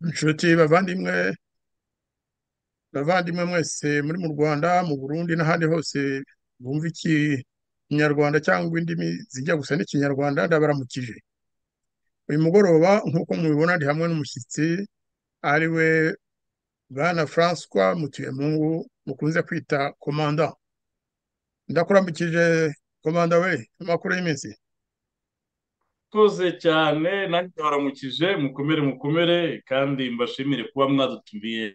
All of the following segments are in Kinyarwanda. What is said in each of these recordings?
Inshuti bavandimwe bavandimwe mwese muri mu Rwanda mu Burundi n'ahandi hose bumva ikinyarwanda cyangwa indimi zijya gusa n'ikinyarwanda ndabaramukije uyu mugoroba nk'uko mubibona ndi hamwe n'umushyitsi ari we bwana Francois Mutuyemungu mukunze kwita komanda ndakuramukije komanda we amakuru y'iminsi Murakoze cyane nanjye baramukije mukomere mukomere kandi mbashimire kuba mwadutumiye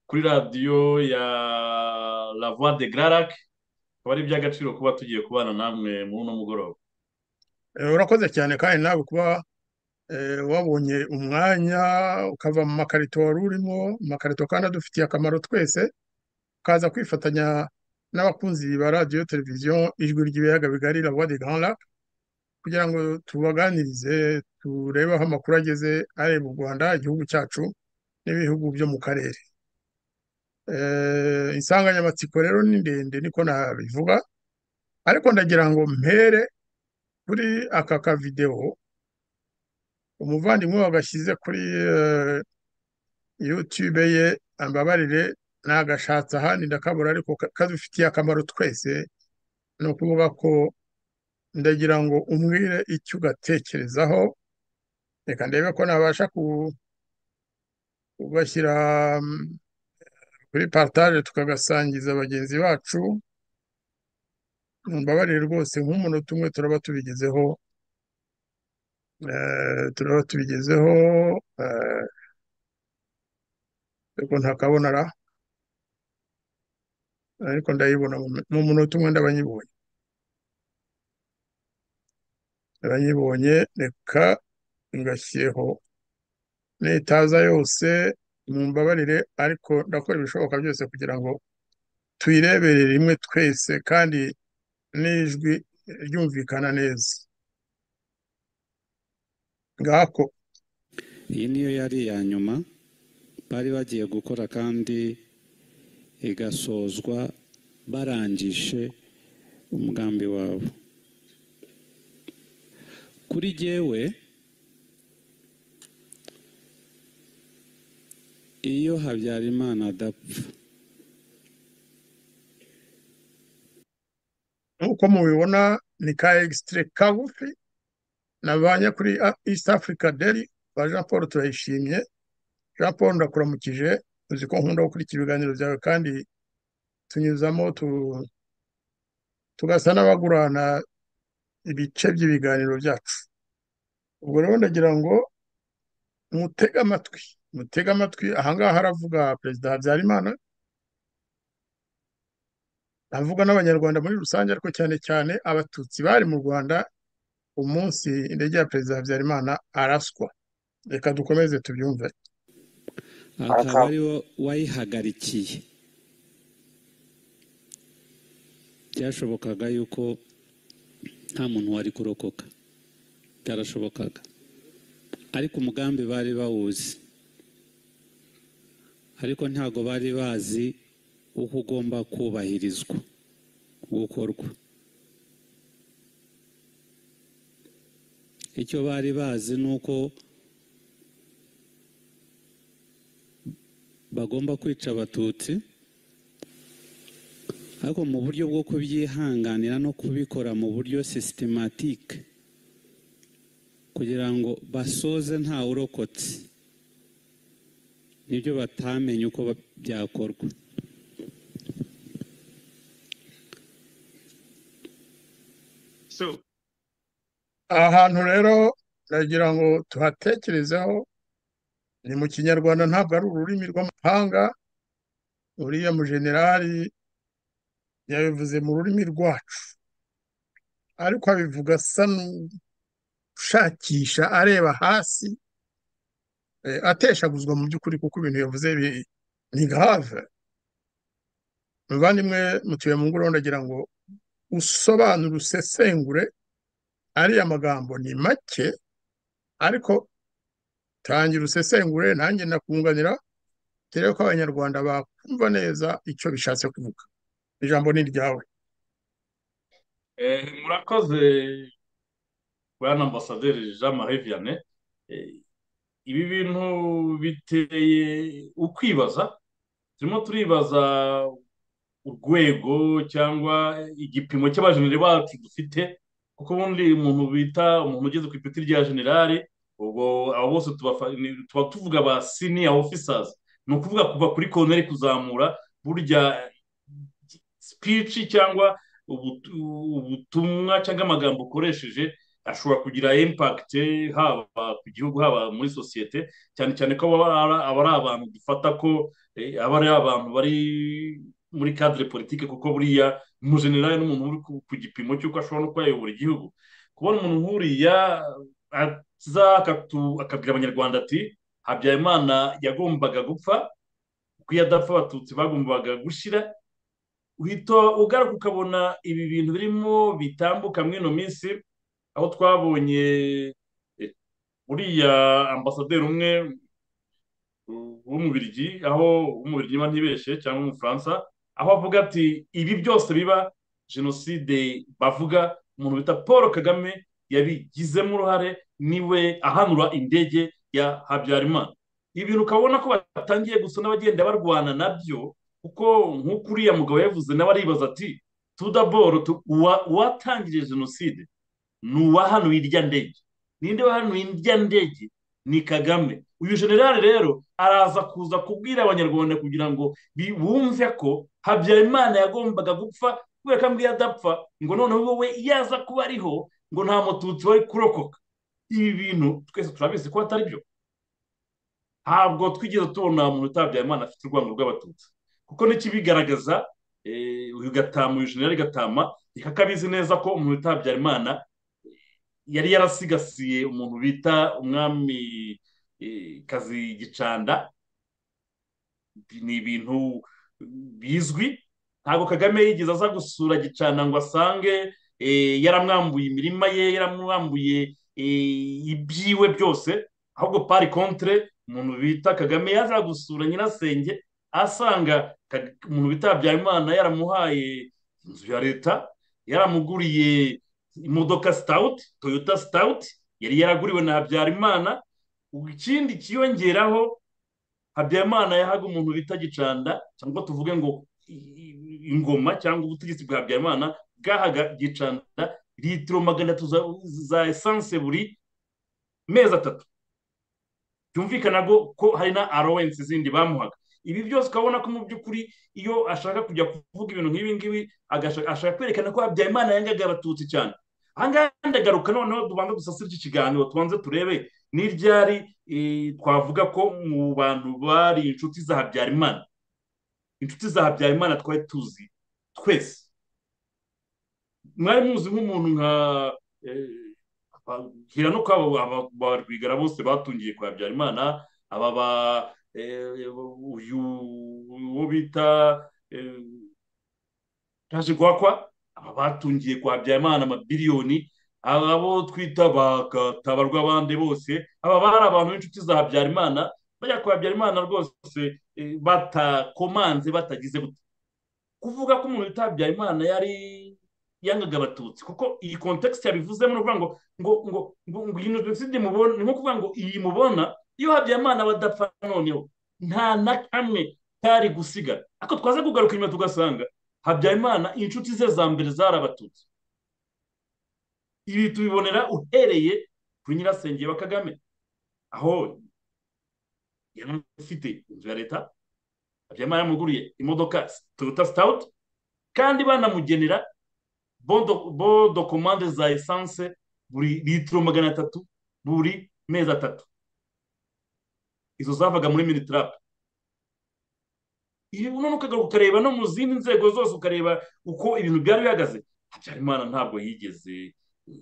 kuri radiyo ya La Voix de Grarac akaba ari iby'agaciro kuba tugiye kubana namwe muri uno mugoroba Eh, urakoze cyane kandi nawe kuba eh, wabonye umwanya ukava mu makarito wari urimo amakarito kandi adufitiye akamaro twese ukaza kwifatanya n'abakunzi ba radiyo televiziyo ijwi ry'ibiyaga bigari La Voix des Grands Lacs kugira ngo tubaganirize turebe aho amakuru ageze areba u Rwanda igihugu cyacu n'ibihugu byo mu karere Eh, insanganyamatsiko rero ni ndende niko nabivuga ariko ndagira ngo mpere kuri aka kavidewo umuvandimwe wagashyize kuri eh, YouTube ye ambabarire nagashatse ahandi ndakabura ariko ka- kadufitiye akamaro twese ni ukuvuga ko ndagira ngo umbwire icyo ugatekerezaho reka ndebe ko nabasha ku- kugashyira mm, kuri partage tukagasangiza bagenzi bacu mumbabarire rwose nk'umunota umwe turaba tubigezeho eh, turaba tubigezeho eh, ariko ntakabona ra ariko ndayibona mu mu munota umwe ndabanyibonye ndabanyibonye reka ngashyireho n'itaza yose mumbabarire ariko ndakora ibishoboka byose kugira ngo tuyirebere rimwe twese kandi n'ijwi ryumvikana neza ngako iyi niyo yari iya nyuma bari bagiye gukora kandi igasozwa barangije umugambi wabo kuri jyewe iyo habyarimana adapfa nk'uko mubibona ni ka egisitire kagufi navanye kuri A- East Africa Daily kwa Jean Paul turayishimye Jean Paul ndakuramukije uzi ko nkunda gukurikira ibiganiro byawe kandi tunyuzamo tu- tugasa n'abagurana ibice by'ibiganiro byacu ubwo rero ndagira ngo mutege amatwi mutege amatwi ahangaha haravuga perezida Habyarimana avuga n'abanyarwanda muri rusange ariko cyane cyane abatutsi bari mu Rwanda umunsi indege ya perezida Habyarimana araswa reka dukomeze tubyumve akaba ari we wayihagarikiye byashobokaga yuko nta muntu wari kurokoka byarashobokaga ariko umugambi bari bawuzi ariko ntabwo bari bazi uko ugomba kubahirizwa gukorwa icyo bari bazi ni uko bagomba kwica abatutsi ariko mu buryo bwo kubyihanganira no kubikora mu buryo sisitematike kugira ngo basoze nta urokotse nibyo batamenye uko ba- byakorwa So, aha hantu rero ndagira ngo tuhatekerezeho ni mu kinyarwanda ntabwo ari ururimi rw'amahanga uriya mujenerali yabivuze mu rurimi rwacu ariko abivuga asa n'ushakisha areba hasi eh, ateshaguzwa mu by'ukuri kuko ibintu yavuze bi- ni grave muvandimwe mutuye mu ngoro ndagira ngo usobanure usesengure ariya magambo ni make ariko tangira usesengure nanjye ndakunganira turebe ko abanyarwanda bakumva neza icyo bishatse kuvuga ijambo ni iryawe eh, murakoze bwana ambasaderi Jean Marie Vianney Eh, ibi bintu biteye ukwibaza turimo turibaza urwego cyangwa igipimo cy'abajeneri bacu dufite kuko ubundi umuntu bita umuntu ugeze ku ipeti rya generale ubwo abo bose tuba tuvuga ba siniya ofisazi ni ukuvuga kuva kuri koroneri kuzamura burya sipici cyangwa ubutumwa cyangwa amagambo ukoresheje ashobora kugira impakite haba ku gihugu haba muri sosiyete cyane cyane ko aba ari abantu dufata ko aba ari abantu bari muri kadire politiki kuko buriya umujenerali ni umuntu uri ku gipimo cy'uko ashobora no kuba yayobora igihugu kubona umuntu nk'uriya aza akabwira abanyarwanda ati habyarimana yagombaga gupfa kuko iyo adapfa abatutsi bagombaga gushyira uhita ugaruka ukabona ibi bintu birimo bitambuka muri ino minsi aho twabonye uriya ambasaderi umwe w'umubirigi aho umubirigi niba ntibeshye cyangwa umufaransa aho avuga ati ibi byose biba jenoside bavuga umuntu bita paul kagame yabigizemo uruhare niwe ahanura indege ya habyarimana ibi bintu ukabona ko batangiye gusa n'abagenda barwana nabyo kuko nk'uko uriya mugabo yavuze nawe aribaza ati tudaboro uwatangije jenoside ni uwahanuye irya ndege ninde wahanuye irya ndege ni kagame uyu generale rero araza kuza kubwira abanyarwanda kugira ngo bumve ko habyarimana yagombaga gupfa kubera ko ambwiye adapfa ngo noneho wowe yaza kuba ariho ngo nta mututsi wari kurokoka ibi bintu twese turabizi ko atari byo ntabwo twigeze tubona umuntu utabyarimana afite urwango rw'abatutsi kuko n'ikibigaragaza uyu gatama uyu generale gatama akabizi neza ko umuntu utabyarimana yari yarasigasiye umuntu bita umwami kazi gicanda ni ibintu bizwi ntabwo kagame yigeze aza gusura gicana ngo asange yaramwambuye imirima ye yaramwambuye ibyiwe byose ahubwo pari kontre umuntu bita kagame yaza gusura nyirasenge asanga umuntu bita habyarimana yaramuhaye inzu ya leta yaramuguriye imodoka sitawuti toyota sitawuti yari yaraguriwe na habyarimana ikindi kiyongeraho habyarimana yahaga umuntu bita gicanda cyangwa tuvuge ngo ingoma cyangwa ubutegetsi bwa habyarimana bwahaga gicanda litiro magana atatu za esanse buri mezi atatu byumvikana ko hari na arowensi zindi bamuhaga ibi byose ukabona ko mu by'ukuri iyo ashaka kujya kuvuga ibintu nk'ibi ngibi ashaka kwerekana ko habyarimana yangaga abatutsi cyane ahangaha ndagaruka noneho tubanza dusasire iki kiganiro tubanze turebe n'iryari twavuga ko mu bantu bari inshuti za habyarimana inshuti za habyarimana twari tuzi twese mwari muzi nk'umuntu nka hira no kwabo ba rwigara bose batungiye kwa habyarimana aba ba uyu uwo bita tajigwakwa aba batungiye kwa habyarimana amabiliyoni abo twita bakatabarwa abandi bose aba bari abantu b'inshuti za habyarimana bajya kwa habyarimana rwose batakomanze batagize gute kuvuga ko umuntu wita habyarimana yari yangaga abatutsi kuko iyi kontekisite yabivuzemo ni ukuvuga ngo ngo ngo ngo iyi jenoside mubona ni nko kuvuga ngo iyi mubona iyo habyarimana badapfa noneho nta na kamwe kari gusigara ariko twaze kugaruka inyuma tugasanga habyarimana inshuti ze za mbere zari abatutsi ibi tubibonera uhereye kuri nyirasenge wa kagame aho yari afite inzu ya leta habyarimana yamuguriye imodoka toyota sitawuti kandi banamugenera bo dokomande za esanse buri litiro magana atatu buri mezi atatu izo zavaga muri minitarapu iyo none ukagaruka ukareba no mu zindi nzego zose ukareba uko ibintu byari bihagaze habyarimana ntabwo yigeze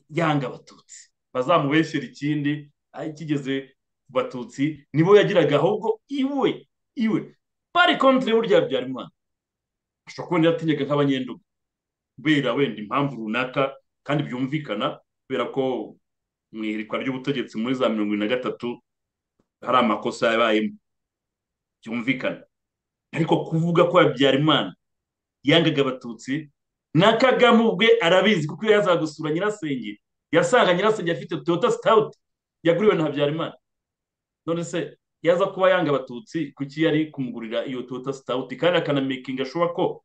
yanga abatutsi bazamubeshyera ikindi kigeze ku batutsi nibo yagiraga ahubwo iwe iwe pari kontire burya habyarimana ashobora kubona yatinyega nk'abanyendugu kubera wenda impamvu runaka kandi byumvikana kubera ko mu iherikwa ry'ubutegetsi muri za mirongo ine na gatatu hari amakosa yabayemo byumvikana ariko kuvuga ko habyarimana yangaga abatutsi na kagame ubwe arabizi kuko iyo yazaga gusura nyirasenge yasanga nyirasenge afite toyota sitawuti yaguriwe na habyarimana none se yaza kuba yanga abatutsi kuki yari kumugurira iyo tota sitawuti kandi akanamekinga ashoboka ko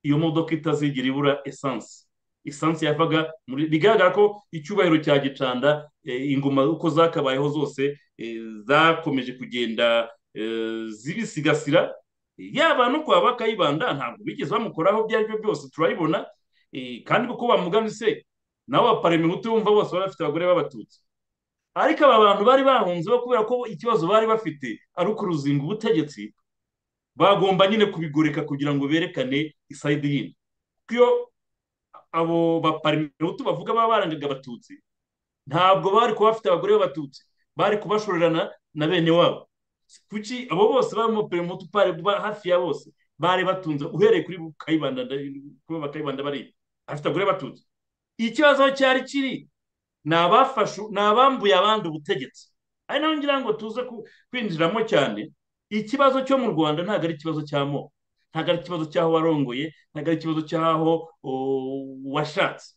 iyo modoka itazigira ibura esansi esansi yavaga muri bigaragara ko icyubahiro cya gicanda ingoma uko zakabayeho zose zakomeje kugenda zibisigasira yaba no kwa bakayibanda ntabwo bigeze bamukoraho ibyo ari byo byose turabibona kandi kuko bamuganise nabo baparemihutu bumva bose bari bafite abagore b'abatutsi ariko aba bantu bari bahunzeho kubera ko ikibazo bari bafite ari ukuruzinga ubutegetsi bagomba nyine kubigoreka kugira ngo berekane isayidi yindi kuko iyo abo baparemihutu bavuga baba barangaga abatutsi ntabwo bari kuba bafite abagore b'abatutsi bari kubashorerana na bene wabo kuki abo bose barimo peremutu pari hafi ya bose bari batunze uhereye kuri kayibanda kuba bakayibanda bari afite abagore batunze ikibazo cyari kiri ni abafashe ni abambuye abandi ubutegetsi ari nayo ngira ngo tuze kwinjiramo cyane ikibazo cyo mu rwanda ntabwo ari ikibazo cya mo ntabwo ari ikibazo cy'aho warongoye ntabwo ari ikibazo cy'aho washatse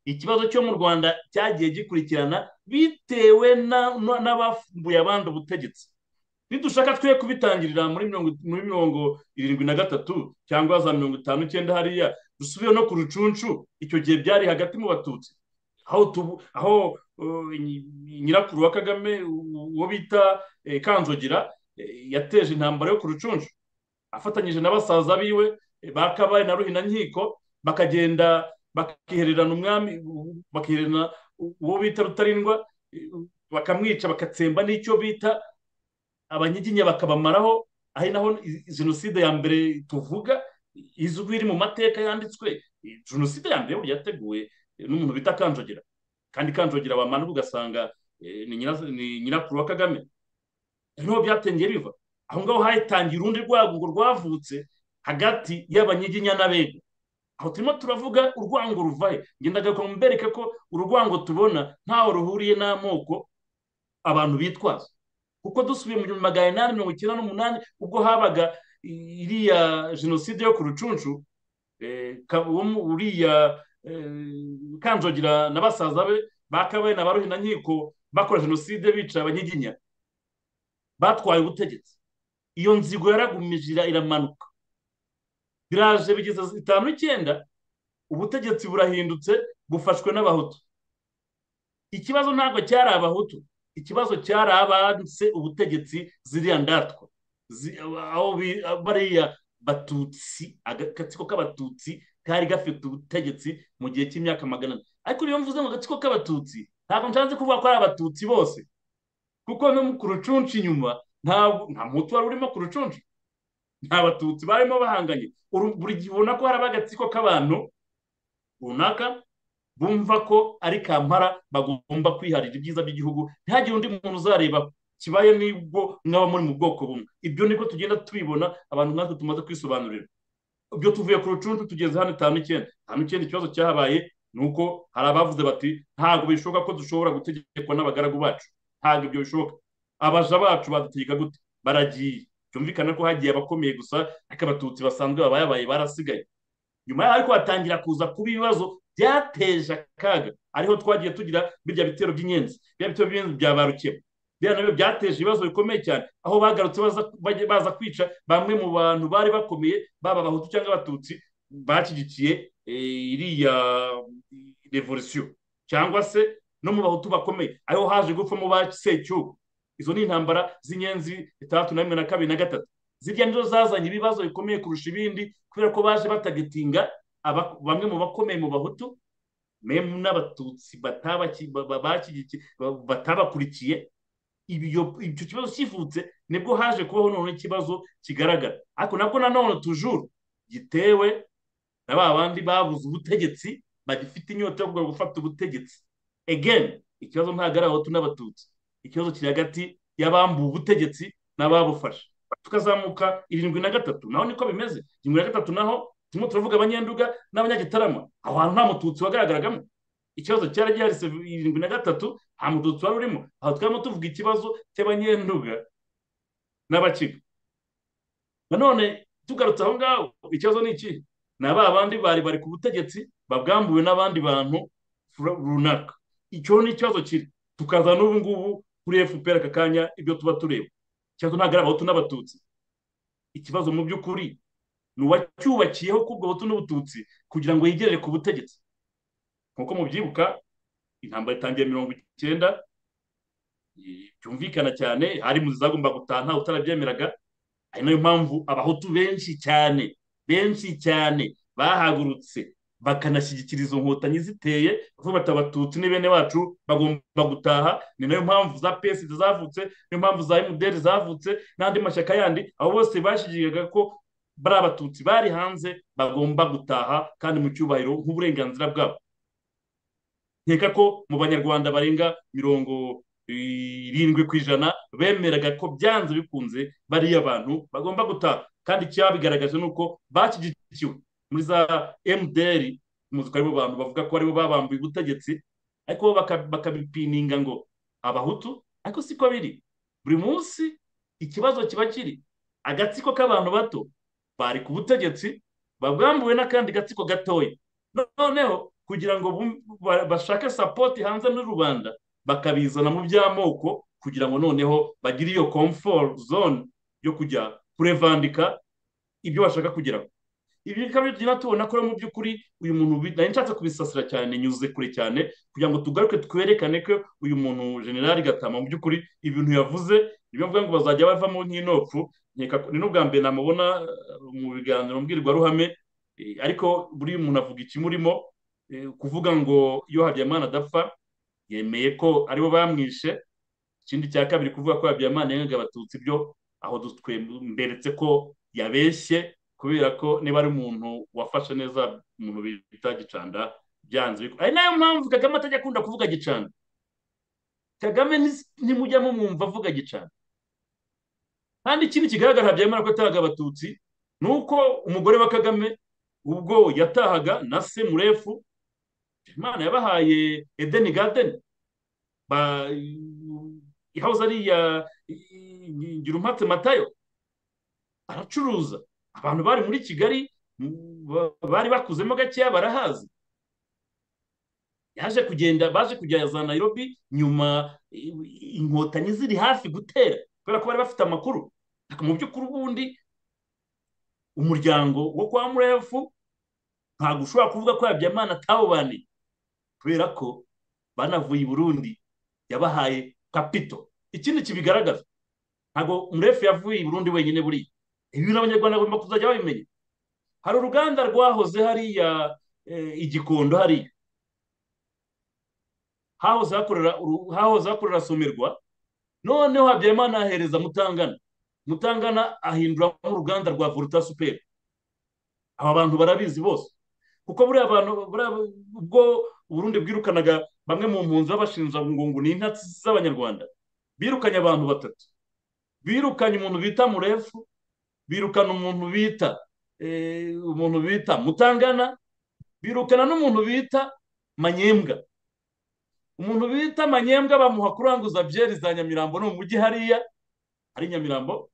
ikibazo cyo mu rwanda cyagiye gikurikirana bitewe n'abambuye abandi ubutegetsi nidushaka twe kubitangirira muri mirongo irindwi na gatatu cyangwa za mirongo itanu icyenda hariya dusubiye no ku rucuncu icyo gihe byari hagati mu batutsi aho nyirakuru wa kagame uwo bita kanzogira yateje intambara yo ku rucuncu afatanyije na basaza biwe bakabaye na ruhinankiko bakagenda bakihererana umwami bakihererana uwo bita rutarindwa bakamwica bagatsemba n'icyo bita abanyiginya bakabamaraho ari naho jenoside ya mbere tuvuga izwi iri mu mateka yanditswe jenoside ya mbere yateguwe n'umuntu bita kanjogera kandi kanjogera wamanuka ugasanga ni nyirakuru wa kagame niho byatangiye biva aho ngaho hatangiye urundi rwango rwavutse hagati y'abanyiginya n'abega aho turimo turavuga urwango ruvahe ngenda mbereka ko urwango tubona ntaho ruhuriye n'amoko abantu bitwaza kuko dusubiye mu gihumbi magana inani mirongo icyenda n'umunani ubwo habaga iriya jenoside yo ku rucuncu uriya kanjogira na basaza be bakabaye na ba ruhinankiko bakora jenoside bica abanyiginya batwaye ubutegetsi iyo nzigo yaragumije iramanuka biraje bigeze itanu icyenda ubutegetsi burahindutse bufashwe n'abahutu ikibazo ntabwo cyari abahutu ikibazo cyari abanse ubutegetsi ziriya ndatwa aho bariya batutsi agatsiko k'abatutsi kari gafite ubutegetsi mu gihe cy'imyaka magana ane ariko iyo mvuze ngo agatsiko k'abatutsi ntabwo nshatse kuvuga ko ari abatutsi bose kuko no ku rucuncu inyuma nta mutu wari urimo ku rucuncu nta batutsi barimo bahanganye buri gihe ubona ko haraba agatsiko k'abantu runaka bumva ko ari kampara bagomba kwiharira ibyiza by'igihugu ntihagire undi muntu uzareba kibaye nibwo mwaba muri mu bwoko bumwe ibyo niko tugenda tubibona abantu nkatwe tumaze kwisobanurira ibyo tuvuye ku rucuncu tugeze hano itanu icyenda itanu icyenda ikibazo cyahabaye ni uko hari abavuze bati ntabwo bishoboka ko dushobora gutegekwa n'abagaragu bacu ntabwo ibyo bishoboka abaja bacu badutegeka gute baragiye byumvikana ko hagiye abakomeye gusa ariko abatutsi basanzwe babaye barasigaye nyuma yaho ariko hatangira kuza kuba ibibazo byateje akaga ariho twagiye tugira birya bitero by'inyenzi birya bitero by'inyenzi bya barukeba biriya nabyo byateje ibibazo bikomeye cyane aho bagarutse baza kwica bamwe mu bantu bari bakomeye baba abahutu cyangwa abatutsi bashyigikiye iriya revolisiyo cyangwa se no mu bahutu bakomeye ariho haje gupfamo ba secyubu izo ni intambara z'inyenzi itandatu na rimwe na kabiri na gatatu zirya nizo zazanye ibibazo bikomeye kurusha ibindi kubera ko baje batagitinga bamwe mu bakomeye mu bahutu memu n'abatutsi batabakurikiye icyo kibazo kivutse nibwo haje kubaho none ikibazo kigaragara ariko nabwo nanone tujuru gitewe na ba bandi babuze ubutegetsi bagifite inyota yo gufata ubutegetsi egeni ikibazo ntabwo ari abahutu n'abatutsi ikibazo kiri hagati y'abambuwe ubutegetsi n'ababufashe tukazamuka irindwi na gatatu naho niko bimeze irindwi na gatatu naho turimo turavuga abanyenduga n'abanyagitarama aho hantu nta mututsi wagaragaragamo ikibazo cyari gihari irindwi na gatatu nta mututsi wari urimo aho twarimo tuvuga ikibazo cy'abanyenduga n'abakiga nanone tugarutse aho ngaho ikibazo ni iki ni aba bandi bari bari ku butegetsi babwambuwe n'abandi bantu runaka icyo ni ikibazo kiri tukaza n'ubu ngubu kuri fpr aka kanya ibyo tuba tureba cyangwa ntabwo ari abahutu n'abatutsi ikibazo mu by'ukuri ni uwacyubakiyeho k'ubwo butu n'ubututsi kugira ngo yigerere ku butegetsi nk'uko mubyibuka intambara itangiye mirongo icyenda byumvikana cyane hari mu zagomba gutaha ntawe utarabyemeraga ari nayo mpamvu abahutu benshi cyane benshi cyane bahagurutse bakanashyigikira izo nkotanyi ziteye bavuga bati abatutsi ni bene wacu bagomba gutaha ni nayo mpamvu za pesi zavutse niyo mpamvu za emuderi zavutse n'andi mashyaka yandi abo bose bashyigikiga ko bari abatutsi bari hanze bagomba gutaha kandi mu cyubahiro nk'uburenganzira bwabo nkeka ko mu banyarwanda barenga mirongo irindwi ku ijana bemeraga ko byanze bikunze bariya abantu bagomba gutaha kandi icyabigaragaje ni uko bashyigikiwe muri za emuderi muzi ko aribo bantu bavuga ko aribo babambuye ubutegetsi ariko bo bakabipininga ngo abahutu ariko siko biri buri munsi ikibazo kiba kiri agatsiko k'abantu bato bari ku butegetsi babwambuwe n'akandi gatsiko gatoya noneho kugira ngo bashake sapoti hanze muri rubanda bakabizana mu by'amoko kugira ngo noneho bagire iyo komforo zone yo kujya kurevandika ibyo bashaka kugeraho ibi bikaba bigira tubona ko mu by'ukuri uyu muntu nari nshatse kubisasira cyane nyuze kure cyane kugira ngo tugaruke twerekane ko uyu muntu generali gatama mu by'ukuri ibintu yavuze niyo mvuga ngo bazajya bavamo nk'inopfu ni n'ubwa mbere namubona mu biganiro mbwirwaruhame ariko buri muntu avuga ikimurimo kuvuga ngo iyo habiyamana adapfa yemeye ko aribo bamwishe ikindi cya kabiri kuvuga ko habiyamana yengaga abatutsi byo aho twemberetse ko yabeshye kubera ko niba ari umuntu wafashe neza umuntu bita gicanda byanze ari nayo mpamvu kagame atajya akunda kuvuga gicanda kagame ntimujya mumwumva avuga gicanda kandi ikindi kigaragara habiyamana ko atahaga abatutsi ni uko umugore wa kagame ubwo yatahaga na se murefu imana yabahaye edeni gadeni ihahoze ari iya ngira umpatse matayo aracuruza abantu bari muri kigali bari bakuzemo gakeya barahazi yaje kugenda baje kujya za nayirobi nyuma inkotanyi ziri hafi gutera kubera ko bari bafite amakuru mu by'ukuri ubundi umuryango wo kwa murefu ntabwo ushobora kuvuga ko habiyamana atawubaniye kubera ko banavuye i burundi yabahaye kapito ikindi kibigaragaza ntabwo murefu yavuye i burundi wenyine buriya ibi abanyarwanda bagomba kuzajya babimenya hari uruganda rwahoze hariya igikondo hariya hahoze hakorera somerwa noneho habiyamana ahereza mutangana mutangana ahinduramo uruganda rwa vuruta superi aba bantu barabizi bose kuko buriya abantu ubwo burundi bwirukanaga bamwe mu mpunzi babashinja ngo ni intatsi z'abanyarwanda birukanye abantu batatu birukanye umuntu bita murefu birukana umuntu bita umuntu bita mutangana birukana n'umuntu bita manyembwa umuntu bita manyembwa bamuha kuranguza byeri za nyamirambo no mu mujyi hariya hari nyamirambo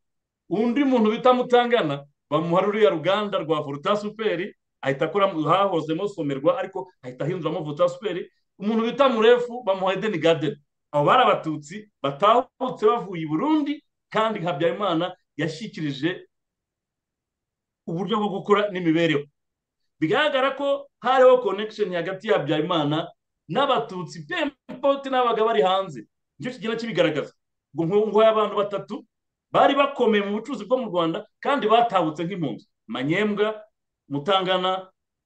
undi muntu bita mutangana bamuha ruriya ruganda rwa vuruta superi ahita akora hahozemo somerwa ariko ahita ahinduramo vuruta superi umuntu bita murefu bamuha edeni gadeni abo bari abatutsi batahutse bavuye i burundi kandi habyarimana yashyikirije uburyo bwo gukora n'imibereho bigaragara ko hariho konekisheni hagati ya habyarimana n'abatutsi pempoti n'abaga bari hanze nicyo kigenda kibigaragaza ngo nkungu y'abantu batatu bari bakomeye mu bucuruzi bwo mu rwanda kandi batahutse nk'impunzi manyembwa mutangana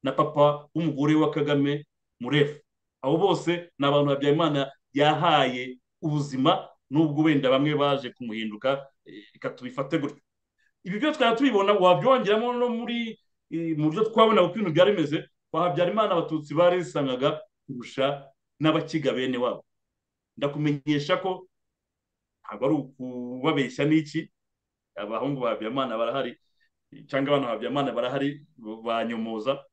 na papa w'umugore wa kagame murefu abo bose ni abantu habyarimana yahaye ubuzima nubwo wenda bamwe baje kumuhinduka reka tubifate gutyo ibi byose twari tubibona wabyongeramo no muri mu byo twabona uko ibintu byari bimeze habyarimana abatutsi barisangaga kurusha n'abakiga bene wabo ndakumenyesha ko ntabwo ari ukubabeshya n'iki abahungu ba habyarimana barahari cyangwa abana ba habyarimana barahari banyomoza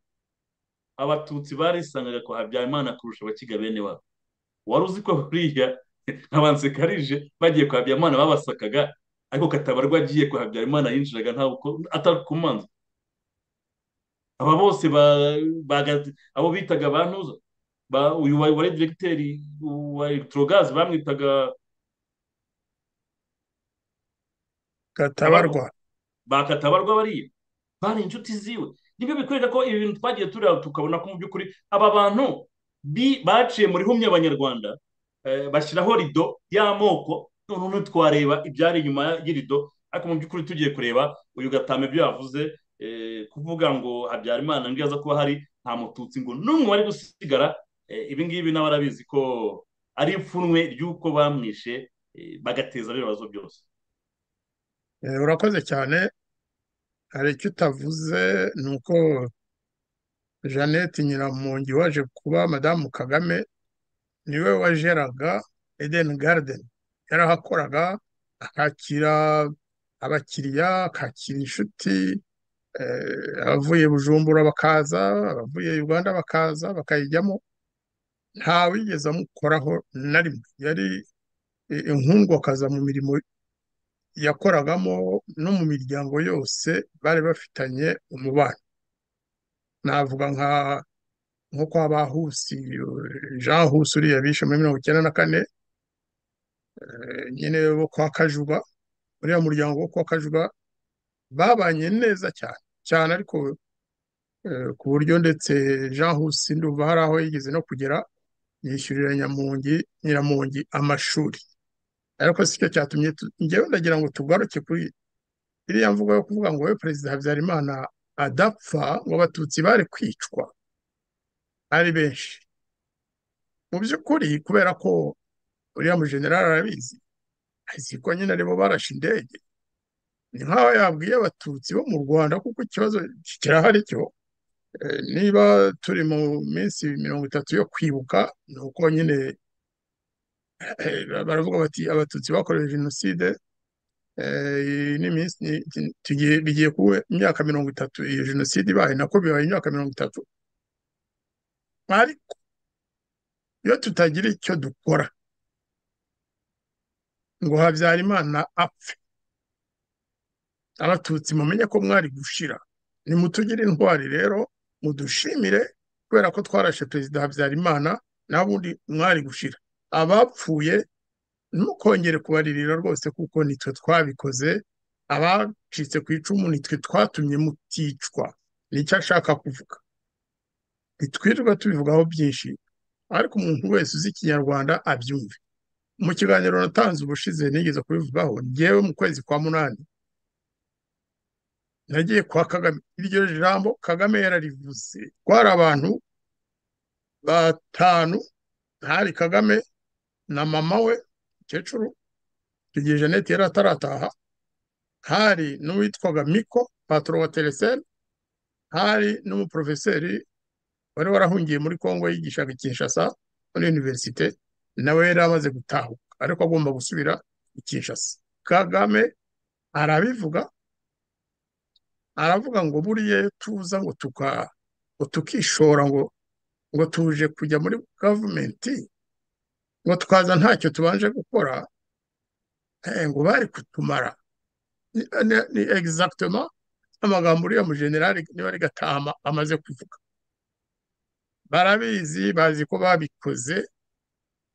abatutsi barisangaga ko habyarimana kurusha abakiga bene wabo wari uzi ko buriya nkabansekarije bagiye kwa habyarimana babasakaga ariko katabarwa agiye kwa habyarimana yinjiraga ntawe uko atakumanza aba bose abo bitaga ba ntuza uyu wari diregiteri wa elegitorogazi bamwitaga gatabarwa bakatabarwa bariya bari inshuti ziwe nibyo bikwereka ko ibi bintu twagiye tureba tukabona ko mu by'ukuri aba bantu bi- baciye muri humye abanyarwanda eh, bashyiraho rido y'amoko noneho ntitwareba ibyari inyuma y'irido ariko mu by'ukuri tugiye kureba uyu gatama ibyo yavuze eh, kuvuga ngo habyarimana ngo iyo aza kuba hari nta mututsi ngo n'umwe wari gusigara eh, ibi ngibi nawe arabizi ko ari ipfunwe ry'uko bamwishe eh, bagateza biriya bibazo byose Eh, urakoze cyane hari icyo utavuze ni uko jeannette nyiramongi waje kuba madamu kagame niwe wajeraga eden garden yarahakoraga akakira abakiriya akakira inshuti eh, abavuye bujumbura bakaza abavuye uganda bakaza bakayijyamo ntawigeze amukoraho na rimwe yari eh, inkundwakaza mu mirimo yakoragamo no mu miryango yose bari bafitanye umubano navuga nka nko kwa bahusi eh, jean husi uriya bishe muri mirongo icyenda na kane eh, nyine bo kwa kajuba uriya muryango wo kwa kajuba babanye neza cyane cyane ariko eh, ku buryo ndetse jean husi ndumva hari aho yigeze no kugera yishyurira nyamungi nyiramungi amashuri ariko si cyo cyatumye tu- njyewe ndagira ngo tugaruke kuri iriya mvugo yo kuvuga ngo we perezida habyarimana adapfa ngo abatutsi bari kwicwa ari benshi mu by'ukuri kubera ko uriya mujenerali arabizi azi ko nyine aribo barashe indege ni nk'aho yabwiye abatutsi bo mu rwanda kuko ikibazo kirahari cyo Eh, niba turi mu minsi mirongo itatu yo kwibuka ni uko nyine eh, baravuga bati abatutsi bakorewe jenoside eh, ni iminsi ni- ni- tugiye bigiye kuba imyaka mirongo itatu iyo jenoside ibaye nako bibaye imyaka mirongo itatu ariko iyo tutagira icyo dukora ngo habyarimana apfe abatutsi mumenye ko mwari gushira nimutugire intwari rero mudushimire kubera ko twarashe perezida habyarimana naho ubundi mwari gushira abapfuye ntimukongere kubaririra rwose kuko nitwe twabikoze abacitse ku icumu nitwe twatumye muticwa nicyo ashaka kuvuga ntitwirirwa tubivugaho byinshi ariko umuntu wese uzi ikinyarwanda abyumve mu kiganiro natanze ubushize nigeze kubivugaho ngewe mu kwezi kwa munani nagiye kwa kagame iryo jambo kagame yararivuze twari abantu batanu hari kagame na mama we mukecuru igihe jeannette yari atarataha hari n'uwitwaga miko patoro wa teresene hari n'umuporofeseri wari warahungiye muri congo yigishaga i kinshasa muri univerisite nawe yari amaze gutahuka ariko agomba gusubira i kinshasa kagame arabivuga aravuga ngo buriya iyo tuza ngo tuka ngo tukishora ngo ngo tuje kujya muri gavumenti ngo twaza ntacyo tubanje gukora eh, ngo bari kutumara ni, ni, ni exactement amagambo uriya mujenerali niba ari gatama amaze kuvuga barabizi bazi ko babikoze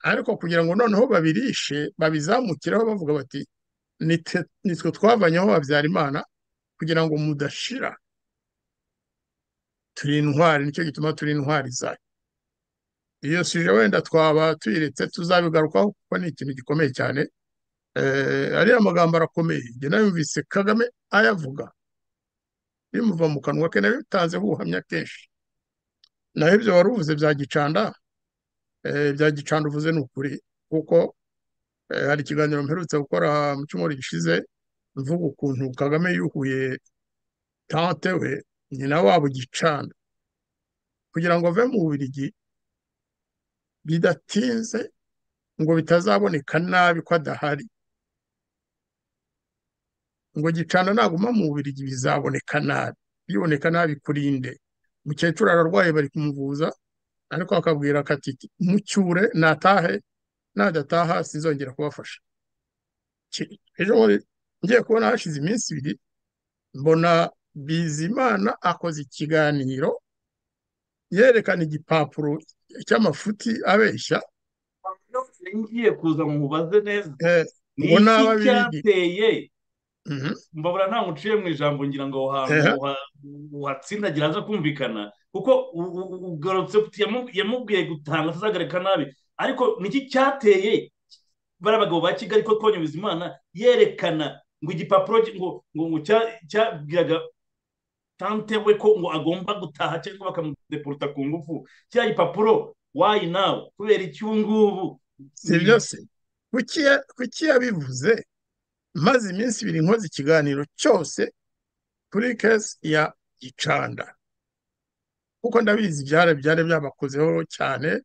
ariko kugira ngo noneho babirishe babizamukireho bavuga bati "Nitwe- nitwe twavanyeho habyarimana kugira ngo mudashira turi intwari nicyo gituma turi intwari zayo iyo sije wenda twaba tuyiretse tuzabigarukaho kuko ni ikintu gikomeye cyane Eh, ariya magambo arakomeye njye nayumvise kagame ayavuga bimuva mu kanwa ke nabitanzeho ubuhamya kenshi naho ibyo wari uvuze bya gicanda eh, bya gicanda uvuze ni ukuri kuko eh, hari ikiganiro mperutse gukora mu cyumweru gishize mvuga ukuntu kagame yuhuye tante we nyina wabo gicanda kugira ngo ave mu Bubiligi bidatinze ngo bitazaboneka nabi ko adahari ngo gicana naguma mu Bubiligi bizaboneka nabi biboneka nabi kurinde mukecuru ararwaye bari kumuvuza ariko akabwira katiti mucyure natahe nadataha sinzongera kubafasha Ki- ejo bundi ngiye kubona hashize iminsi ibiri mbona bizimana akoze ikiganiro yerekana igipapuro cy'amafuti abeshya ngiye kuza mubaze neza eh, ni ngo iki n'ababirigi cyateye mbabura nta muciye mu ijambo ngira ngo aho Ehe. hantu uhatsindagira aza kumvikana kuko u- u- u- ugarutse uti yamu- yamubwiye gutanga atazagarika nabi ariko niki cyateye bariya bagabo ba kigali ko twonye bizimana yerekana ngo igipapuro gi- ngo ngo ngo cya- cyabwiraga tante we ko ngo agomba gutaha cyangwa bakamudeporuta ku ngufu kiriya gipapuro wayi nawe kubera iki ubu ngubu si byo se kuki ya- kuki yabivuze maze iminsi ibiri nkoze ikiganiro cyose kuri kesi ya gicanda kuko ndabizi byari byari byabakozeho cyane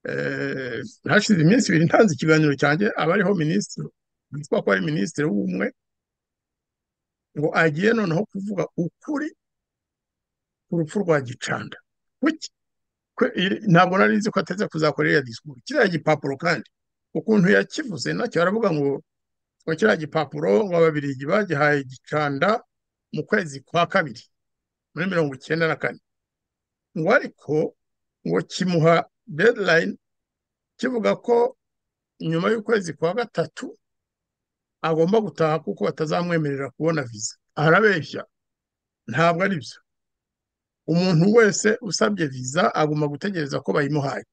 eh, hashize iminsi ibiri ntanze ikiganiro cyanjye abariho minisitiri witwa ko ari minisitiri w'ubumwe ngo agiye noneho kuvuga ukuri ku rupfu rwa gicanda kuki Kwe- iri- ntabwo nari nzi ko ateze kuzakora iriya disikuru kiriya gipapuro kandi ukuntu yakivuze nacyo aravuga ngo ngo kiriya gipapuro ngo ababirigi bagihaye gicanda mu kwezi kwa kabiri muri mirongo icyenda na kane ngo ariko ngo kimuha deadline kivuga ko nyuma y'ukwezi kwa gatatu agomba gutaha kuko batazamwemerera kubona viza arabeshya ntabwo ari byo umuntu wese usabye viza agomba gutegereza ko bayimuhaye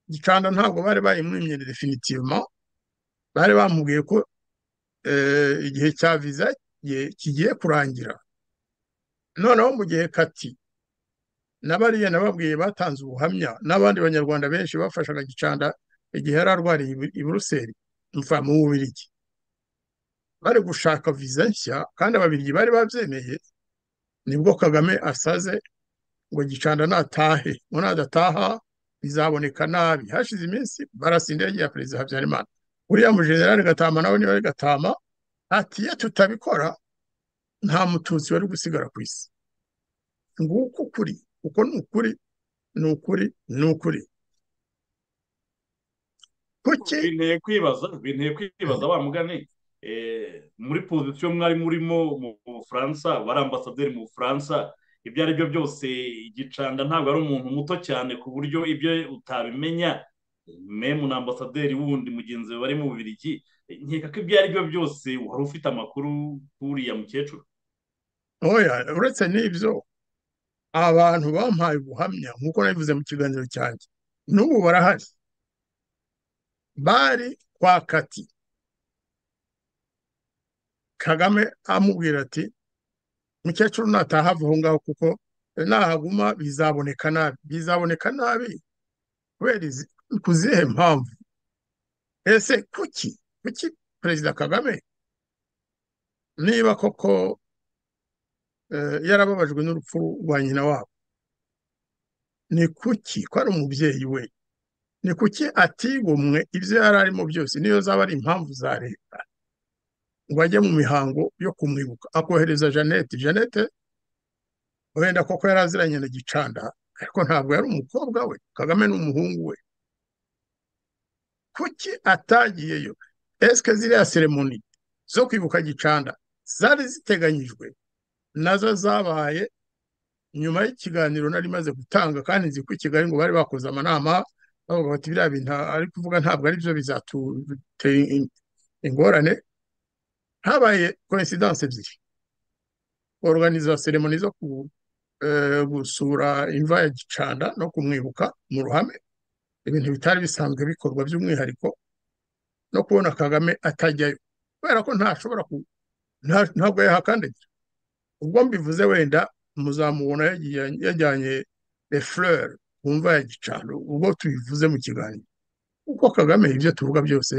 gicanda ntabwo bari bayimwimye definitivement bari bamubwiye ko eh, igihe cya viza ye- kigiye kurangira noneho mu gihe kati na bariya nababwiye batanze ubuhamya n'abandi banyarwanda benshi bafashaga gicanda igihe yari arwariye i Bu- i buruseli mva mu bubirigi bari gushaka viza nshya kandi ababirigi bari babyemeye nibwo kagame asaze ngo gicanda natahe ngo nadataha bizaboneka nabi hashize iminsi barasa indege ya perezida habyarimana uriya mujenerali gatama nawe niba ari gatama ati iyo tutabikora nta mututsi wari gusigara ku isi nguko ukuri uko ni ukuri ni ukuri ni ukuri kuki binteye kwibaza binteye kwibaza wa mugani eh, muri pozisiyo mwari murimo mu bufaransa bari ambasaderi mu bufaransa ibyo ari byo byose igicanda ntabwo ari umuntu muto cyane ku buryo ibyo utabimenya memu na ambasaderi wundi mugenzi we bari mu bubirigi nkeka ko ibyo ari byo byose wari ufite amakuru k'uriya mukecuru oya uretse n'ibyo abantu bampaye ubuhamya nk'uko nabivuze mu kiganiro cyanjye n'ubu barahari bari kwa kati kagame amubwira ati mukecuru nataha ava aho ngaho kuko nahaguma bizaboneka nabi bizaboneka nabi kubera izi- ku zihe mpamvu ese kuki kuki perezida kagame niba koko eh, yarababajwe n'urupfu rwa nyina wabo ni kuki ko ari umubyeyi we ni kuki atigomwe ibyo yari arimo byose niyo zaba ari impamvu za leta ngo ajye mu mihango yo kumwibuka akohereza jeannette jeannette wenda koko yari aziranye na gicanda ariko ntabwo yari umukobwa we kagame ni umuhungu we kuki atagiyeyo esike ziriya seremoni zo kwibuka gicanda zari ziteganyijwe nazo zabaye nyuma y'ikiganiro nari maze gutanga kandi nzi ko i kigali ngo bari bakoze amanama bavuga bati biriya bintu ari kuvuga ntabwo ari byo bizatutera in- ingorane habaye koinsidanse ebyiri organiza seremoni zo ku- eh, gusura imva ya gicanda no kumwibuka mu ruhame ibintu bitari bisanzwe bikorwa by'umwihariko no kubona kagame atajyayo kubera ko ntashobora ku nta- ntabwo yahakandagira ubwo mbivuze wenda muzamubona yagiye- yajyanye les fleurs ku mva ya gicano ubwo tubivuze mu kiganiro kuko kagame ibyo tuvuga byose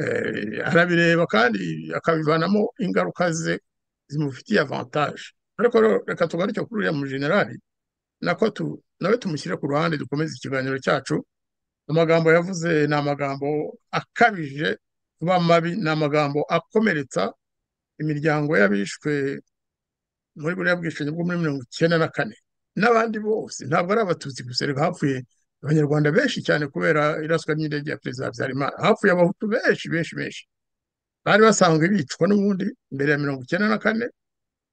eh, arabireba kandi akabivanamo ingaruka ze zimufitiye avantage ariko rero reka tugaruke kuri uriya mujenerali nako tu nawe tumushyire ku ruhande dukomeze ikiganiro cyacu amagambo yavuze ni amagambo akabije kuba mabi ni amagambo akomeretsa imiryango y'abishwe muri buriya bwishingi bwo muri mirongo icyenda na kane n'abandi bose ntabwo ari abatutsi gusa ariko hapfuye abanyarwanda benshi cyane kubera iraswa ry'indege ya perezida habyarimana hapfuye abahutu benshi benshi benshi bari basanzwe bicwa n'ubundi mbere ya mirongo icyenda na kane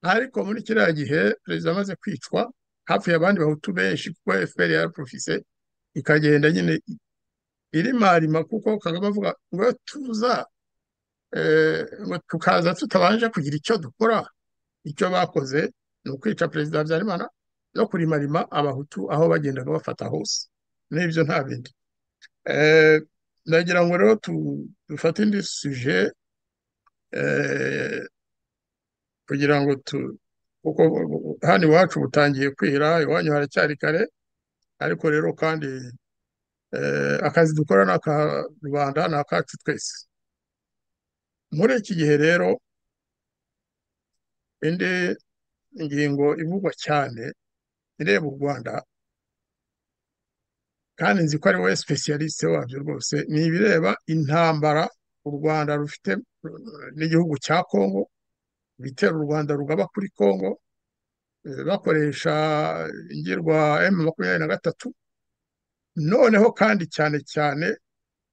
ariko muri kiriya gihe perezida amaze kwicwa hapfuye abandi bahutu benshi kuko fpr yaraprofise ikagenda nyine irimarima kuko kagame avuga ngo iyo tuza ngo tukaza tutabanje kugira icyo dukora icyo bakoze ni ukwica perezida habyarimana no kurimarima abahutu aho bagendaga bafata hose n'ibyo nta bindi ndagira ngo rero dufate indi suje kugira ngo tu kuko hano iwacu butangiye kwira iwanyu haracyari kare ariko rero kandi akazi dukora ni aka rubanda ni akacu twese muri iki gihe rero indi ingingo ivugwa cyane ireba u rwanda kandi nzi ko ari wowe specialiste wabyo rwose ni ibireba intambara u rwanda rufite n'igihugu cya kongo ibitera u rwanda rugaba kuri kongo bakoresha ingirwa m makumyabiri na gatatu noneho kandi cyane cyane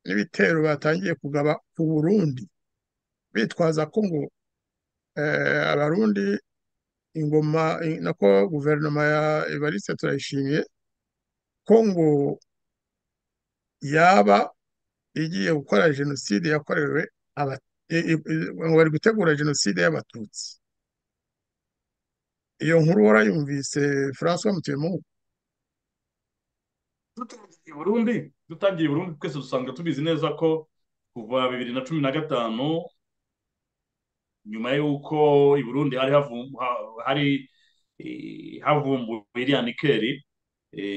n'ibitero batangiye kugaba ku burundi bitwaza ko ngo abarundi ingoma nako guverinoma ya evariste turayishimiye ko ngo yaba igiye gukora jenoside yakorewe ngo bari gutegura jenoside y'abatutsi iyo nkuru warayumvise francois mutuyemo dutangiye burundu dutangiye burundu twese dusanga tubizi neza ko kuva bibiri na cumi na gatanu nyuma y'uko i burundi hari hari havumbuwe iriya nikeri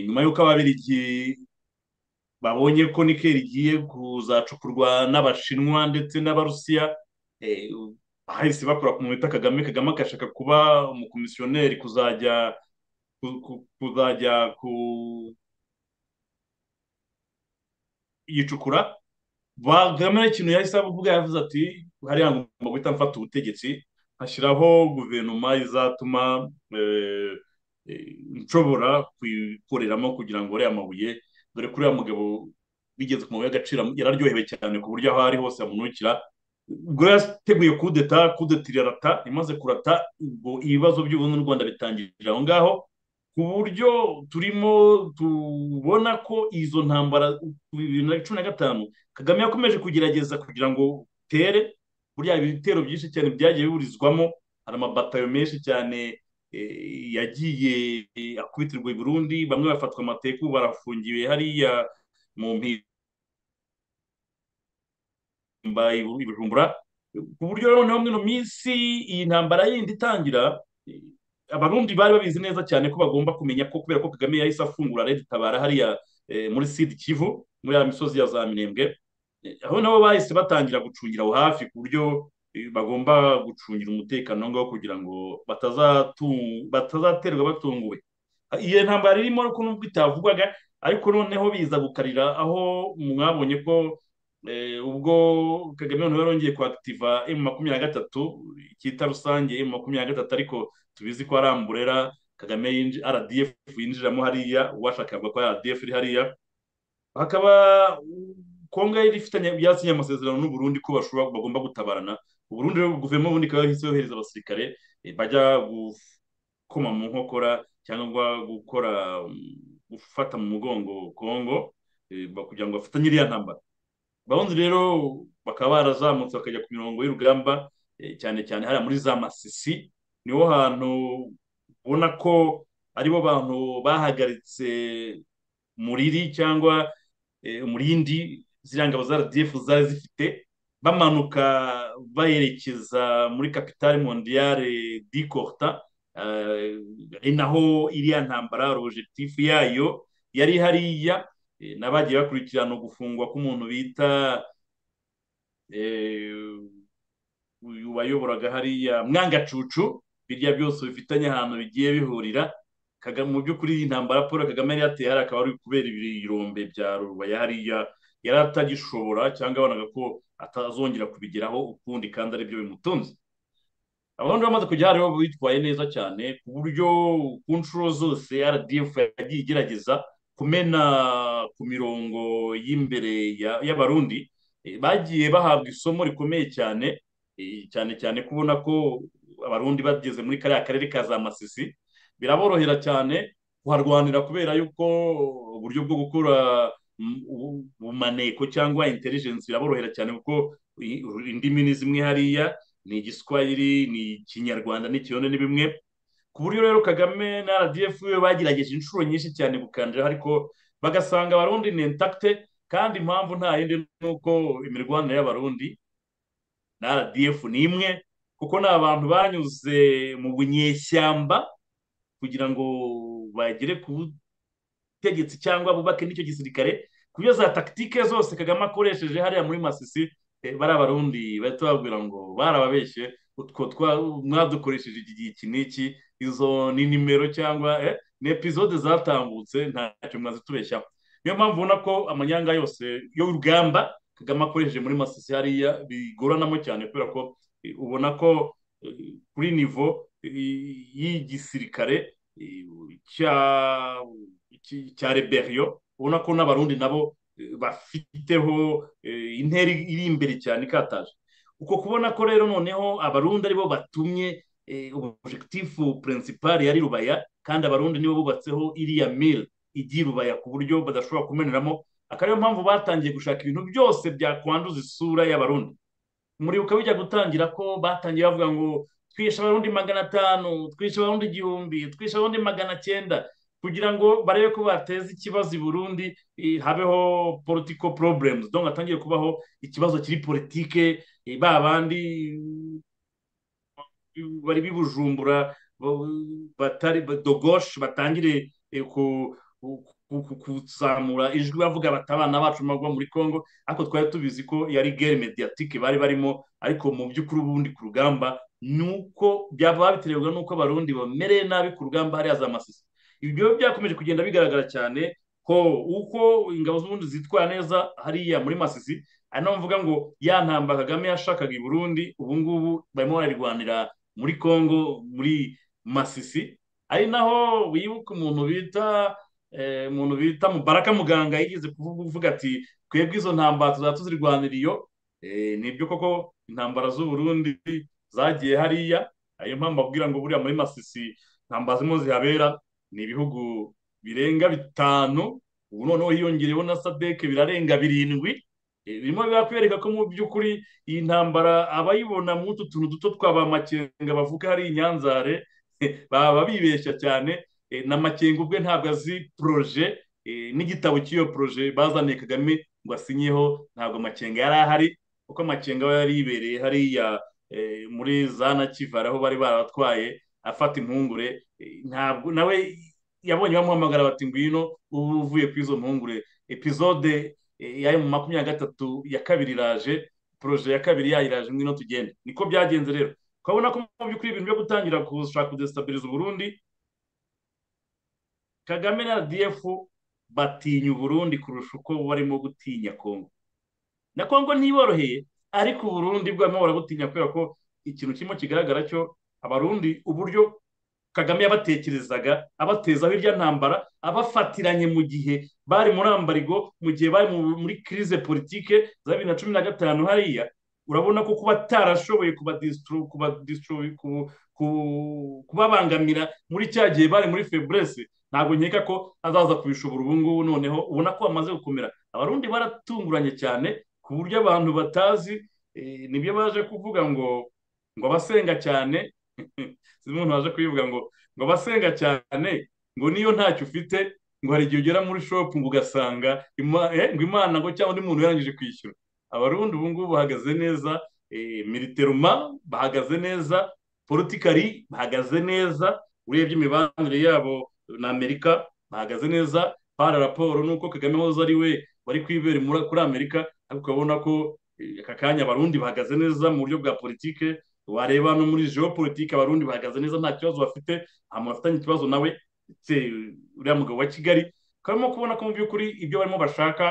nyuma y'uko ababirigi babonye ko nikeri igiye kuzacukurwa n'abashinwa ndetse n'abarusiya bahise bakora ku bita kagame kagame agashaka kuba umukomisiyoneri kuzajya kuzajya ku yicukura bagame ikintu yahise avuga yavuze ati hariya ngomba guhita mfata ubutegetsi hashyiraho guverinoma izatuma nshobora kuyikoreramo kugira ngo uriya mabuye dore ko uriya mugabo bigeze ku mabuye y'agaciro yararyohewe cyane ku buryo aho ari hose amunukira ubwo yateguye kudeta kudeta irarata imaze kurata ubwo ibibazo by'ubundi n'u rwanda bitangirira aho ngaho ku buryo turimo tubona ko izo ntambara bibiri na cumi na gatanu kagame yakomeje kugerageza kugira ngo tere buriya ibitero byinshi cyane byagiye biburizwamo hari amabatayo menshi cyane yagiye akubitirwa i burundi bamwe bafatwa amateku barafungiwe hariya mu mpimba ibijumbura ku buryo noneho muri ino minsi iyi ntambara yindi itangira abarundi bari babizi neza cyane ko bagomba kumenya ko kubera ko kagame yahise afungura leta itabara hariya muri sidi kivu muri ya misozi ya za minembwe aho nabo bahise batangira gucungira aho hafi ku buryo bagomba gucungira umutekano ngaho kugira ngo batazaterwa batunguwe iyo ntambara irimo ko nubwo itavugwaga ariko noneho biza gukarira aho mwabonye ko ubwo kagame noneho yarongeye kwakitiva emu makumyabiri na gatatu cyita rusange emu makumyabiri na gatatu ariko tubizi ko aramburera kagame rdf yinjiramo hariya uwashaka avuga ko rdf iri hariya hakaba kongo yari ifitanye yasinye amasezerano n'uburundi ko bashobora bagomba gutabarana uburundi guverinoma ubundi ikaba yahise yohereza abasirikare bajya gukoma mu nkokora cyangwa gukora gufata mu mugongo kongo kugira ngo bafatanye iriya ntambara barundi rero bakaba barazamutse bakajya ku mirongo y'urugamba cyane cyane hariya muri za masisi niho hantu ubona ko aribo bantu bahagaritse muriri cyangwa umurindi ziriya ngabo za rdf zari zifite bamanuka baherekeza muri kapitale mondiyare di korta ari naho iriya ntambara rojetifu yayo yari hariya n'abagiye bakurikirana gufungwa k'umuntu bita uyu wayoboraga hariya mwangacucu birya byose bifitanye ahantu bigiye bihurira mu by'ukuri intambara paul kagame yari yateye hari akaba ari kubera ibirombe bya rubaya hariya yari atagishobora cyangwa yabonaga ko atazongera kubigeraho ukundi kandi aribyo bimutunze abandi bamaze kujya hariho bitwaye neza cyane ku buryo ku nshuro zose rdf yagiye igerageza kumena ku mirongo y'imbere y'abarundi bagiye bahabwa isomo rikomeye cyane cyane cyane kubona ko abarundi bageze muri kariya karere ka za masisi biraborohera cyane kuharwanira kubera yuko uburyo bwo gukora ubumaneko cyangwa intelligence biraborohera cyane kuko i- indimi ni zimwe hariya ni igiswahili ni ikinyarwanda n'ikirundi ni bimwe ku buryo rero kagame na rdf we bagerageje inshuro nyinshi cyane gukandiraho ariko bagasanga abarundi ni intakite kandi impamvu nta yindi ni uko imirwanire y'abarundi na rdf ni imwe kuko ni abantu banyuze mu bunyeshyamba kugira ngo bagere ku butegetsi cyangwa bubake n'icyo gisirikare ku byo za takitike zose kagame akoresheje hariya muri masisi eh, bari abarundi bahita bababwira ngo barababeshye utwo twa- mwadukoresheje iki gihe iki n'iki izo ni nimero cyangwa eh, ni epizode zatambutse ntacyo mwazitubeshyaho niyo mpamvu ubona ko amanyanga yose y'urugamba kagame akoresheje muri masisi hariya bigoranamo cyane kubera ko eh, ubona ko eh, kuri nivo eh, y'igisirikare eh, cya iki- cya reberiyo ubona ko n'abarundi nabo eh, bafiteho eh, intera iri imbere cyane ikataje uko kubona ko rero noneho abarundi aribo batumye eh, objectifu principal yari rubaya kandi abarundi nibo bubatseho iriya mil igiye rubaya ku buryo badashobora kumeneramo akaba ariyo mpamvu batangiye gushaka ibintu byose byakwanduza isura y'abarundi umuribuka bijya gutangira ko batangiye bavuga ngo twishe abarundi magana atanu twishe abarundi igihumbi twishe abarundi magana cyenda kugira ngo barebe ko bateza ikibazo i burundi eh, habeho political problems donc hatangiye kubaho ikibazo kiri politike eh, ba bandi mm, bari bibujumbura batari ba- dogosh batangire eh, ku- ku- ku- kuzamura ijwi bavuga bati abana bacu magwa muri congo ariko twari tubizi ko yari guerre mediatique bari barimo ariko mu by'ukuri ubundi ku rugamba ni uko byaba biterwa n'uko abarundi bamereye nabi ku rugamba hariya za masisi ibyo byakomeje kugenda bigaragara cyane ko uko ingabo z'ubundi zitwara neza hariya muri masisi ari naho mvuga ngo ya ntambara kagame yashakaga i burundi ubu ngubu barimo barayirwanira muri congo muri masisi ari naho wibuka umuntu bita eh, umuntu bita mubaraka muganga yigeze kuvuga uvuga ati twebwe izo ntambara tuzaba tuzirwanira iyo Eh, nibyo koko intambara z'u Burundi zagiye hariya ariyo mpamvu ababwira ngo buriya muri masisi intambara zirimo zihabera ni ibihugu birenga bitanu ubu noneho hiyongereyeho na sadeke birarenga birindwi Eh, birimo birakwereka ko mu by'ukuri iyi ntambara abayibona muri utu tuntu duto twa ba makenga bavuga hari inyanzare baba bibeshya cyane Eh, na makenga ubwe ntabwo azi poroje eh, n'igitabo cy'iyo poroje bazaniye kagame ngo asinyeho ntabwo makenga yari ahari kuko makenga we yari yibereye hariya eh, muri za nakivara aho bari barabatwaye afata impungure Eh, ntabwo nawe yabonye bamuhamagara bati ngwino ubu uvuye kuri izo mpungure epizode eh, yayo mu makumyabiri na gatatu ya kabiri iraje poroje ya kabiri yayiraje ngwino tugende niko byagenze rero ukabona ko mu by'ukuri ibintu byo gutangira gushaka kudesitabiliza uburundi kagame na rdf batinya uburundi kurusha uko barimo gutinya kongo na kongo ntiboroheye ariko uburundi bwarimo barabutinya kubera ko ikintu kirimo kigaragara cyo abarundi uburyo kagame yabatekerezaga abatezaho irya ntambara abafatiranye mu gihe bari muri ambarigo mu gihe bari mu- muri crise politike za bibiri na cumi na gatanu hariya urabona ko kuba atarashoboye kubadistro- kubadistro- ku- ku- kubabangamira muri cya gihe bari muri febrese ntabwo nkeka ko azaza kubishobora ubu ngubu noneho ubona ko bamaze gukomera abarundi baratunguranye cyane ku buryo abantu batazi eh, nibyo baje kuvuga ngo ngo abasenga cyane zimwe umuntu waje kubivuga ngo ngo abasenga cyane ngo niyo ntacyo ufite ngo hari igihe ugera muri shopu ngo ugasanga ima- eh, ngo imana ngo cyangwa undi muntu yarangije kwishyura abarundi ubu ngubu bahagaze neza eh, militeruma bahagaze neza politikari bahagaze neza urebye imibanire yabo na amerika bahagaze neza para raporo nuko kagame hoze ari we wari kwibera muri- kuri amerika ariko ukabona ko eh, aka kanya abarundi bahagaze neza mu buryo bwa politike wareba no muri geopolitike abarundi bahagaze neza nta kibazo bafite nta muntu afitanye ikibazo nawe ndetse uriya mugabo wa kigali barimo kubona ko mu by'ukuri ibyo barimo bashaka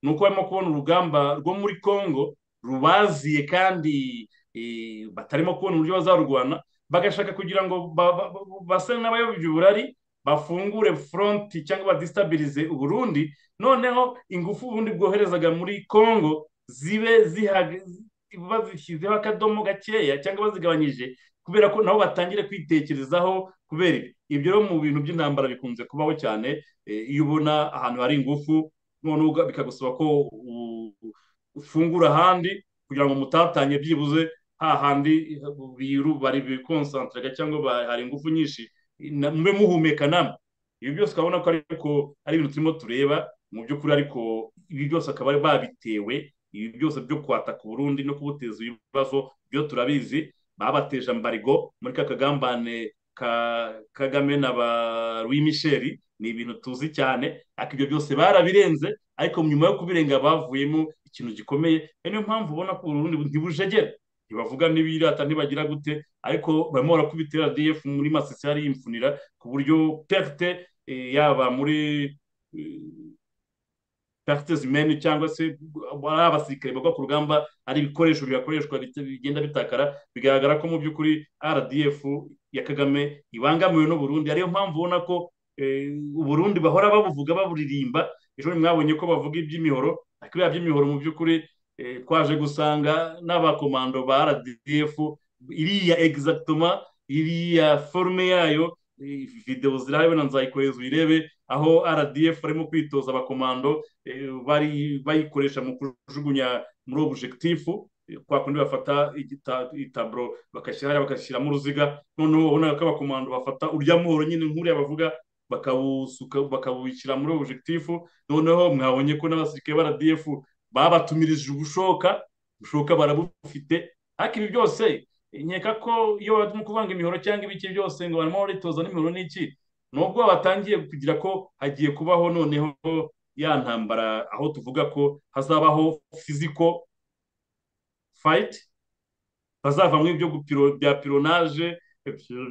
ni uko barimo kubona urugamba rwo muri congo rubaziye kandi eh, batarimo kubona uburyo bazarurwana bagashaka kugira ngo ba- ba- ba- base n'abayobya uburari bafungure foronti cyangwa badisitabilize uburundi noneho ingufu ubundi bwoherezaga muri congo zibe zihaga- bazishyizeho akadomo gakeya cyangwa bazigabanyije kubera ko nabo batangire kwitekerezaho kubera ibi ibyo rero mu bintu by'intambara bikunze kubaho cyane eh, iyo ubona ahantu hari ingufu noneho uga- bikagusaba ko u- ufungura ahandi kugira ngo mutatanye byibuze hahandi biru bari bikonsantarega cyangwa hari ingufu nyinshi mube muhumeka namwe ibi byose ukabona ko ariko ari ibintu turimo tureba mu by'ukuri ariko ibi byose akaba ari babitewe ibi byose byo kwataka uburundi no kubuteza ibibazo byo turabizi babateje ambarigo muri ka kagambane ka kagame na ba rwimisheri ni ibintu tuzi cyane ariko ibyo byose barabirenze ariko nyuma yo kubirenga bavuyemo ikintu gikomeye niyo mpamvu ubona ko uburundi ntibujegera ntibavuga n'ibirata ntibagira gute ariko barimo barakubitira df muri masisi yari yimfunira ku buryo perte yaba muri perte zimeni cyangwa se ari abasirikare bagwa ku rugamba ari ibikoresho bihakoreshwa bigenda bitakara bigaragara ko mu by'ukuri rdf ya kagame ibangamiwe n'uburundi ariyo mpamvu ubona ko uburundi bahora babuvuga baburirimba ejo mwabonye ko bavuga iby'imihoro ariko biriya by'imihoro mu by'ukuri twaje gusanga n'abakomando ba rdf iriya egizagitoma iriya forume yayo videwo zirahari na nzayikohereza uyirebe aho rdf barimo kwitoza abakomando bayikoresha mu kujugunya muri obujegitifu kwa kundi bafata itaburo bagashyira hariya bagashyiramo uruziga noneho ubona ko abakomando bafata urya muhoro nyine nk'uriya bavuga bakawushyira muri objekitifu noneho mwabonye ko n'abasirikare ba rdf babatumirije ubushoka bushoka barabufite ariko ibi byose nkeka ko iyo barimo kuvanga imihoro cyangwa ibiki byose ngo barimo baritoza n'imihoro n'iki nubwo batangiye kugira ko hagiye kubaho noneho ya ntambara aho tuvuga ko hazabaho fiziko fayiti bazavamo ibyo bya pironaje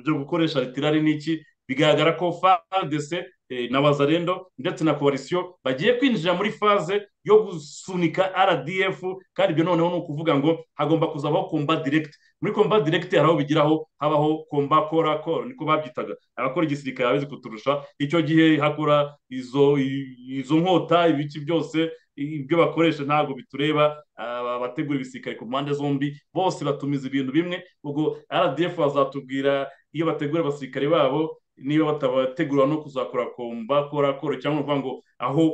byo gukoresha ritirari n'iki bigaragara ko fadese na wazarendo ndetse na koalisiyo bagiye kwinjira muri faze yo gusunika rdf kandi ibyo noneho ni ukuvuga ngo hagomba kuzabaho komba diregiti muri komba diregiti hari aho bigiraho habaho komba kora koro niko babyitaga abakora igisirikare babizi kuturusha icyo gihe hakora izo nkota ibiki byose ibyo bakoresha ntabwo bitureba abategura ibisirikare ku mpande zombi bose batumiza ibintu bimwe ubwo rdf bazatubwira iyo bategura abasirikare babo niba batabategura no kuzakora komba kora koro cyangwa kuvuga ngo aho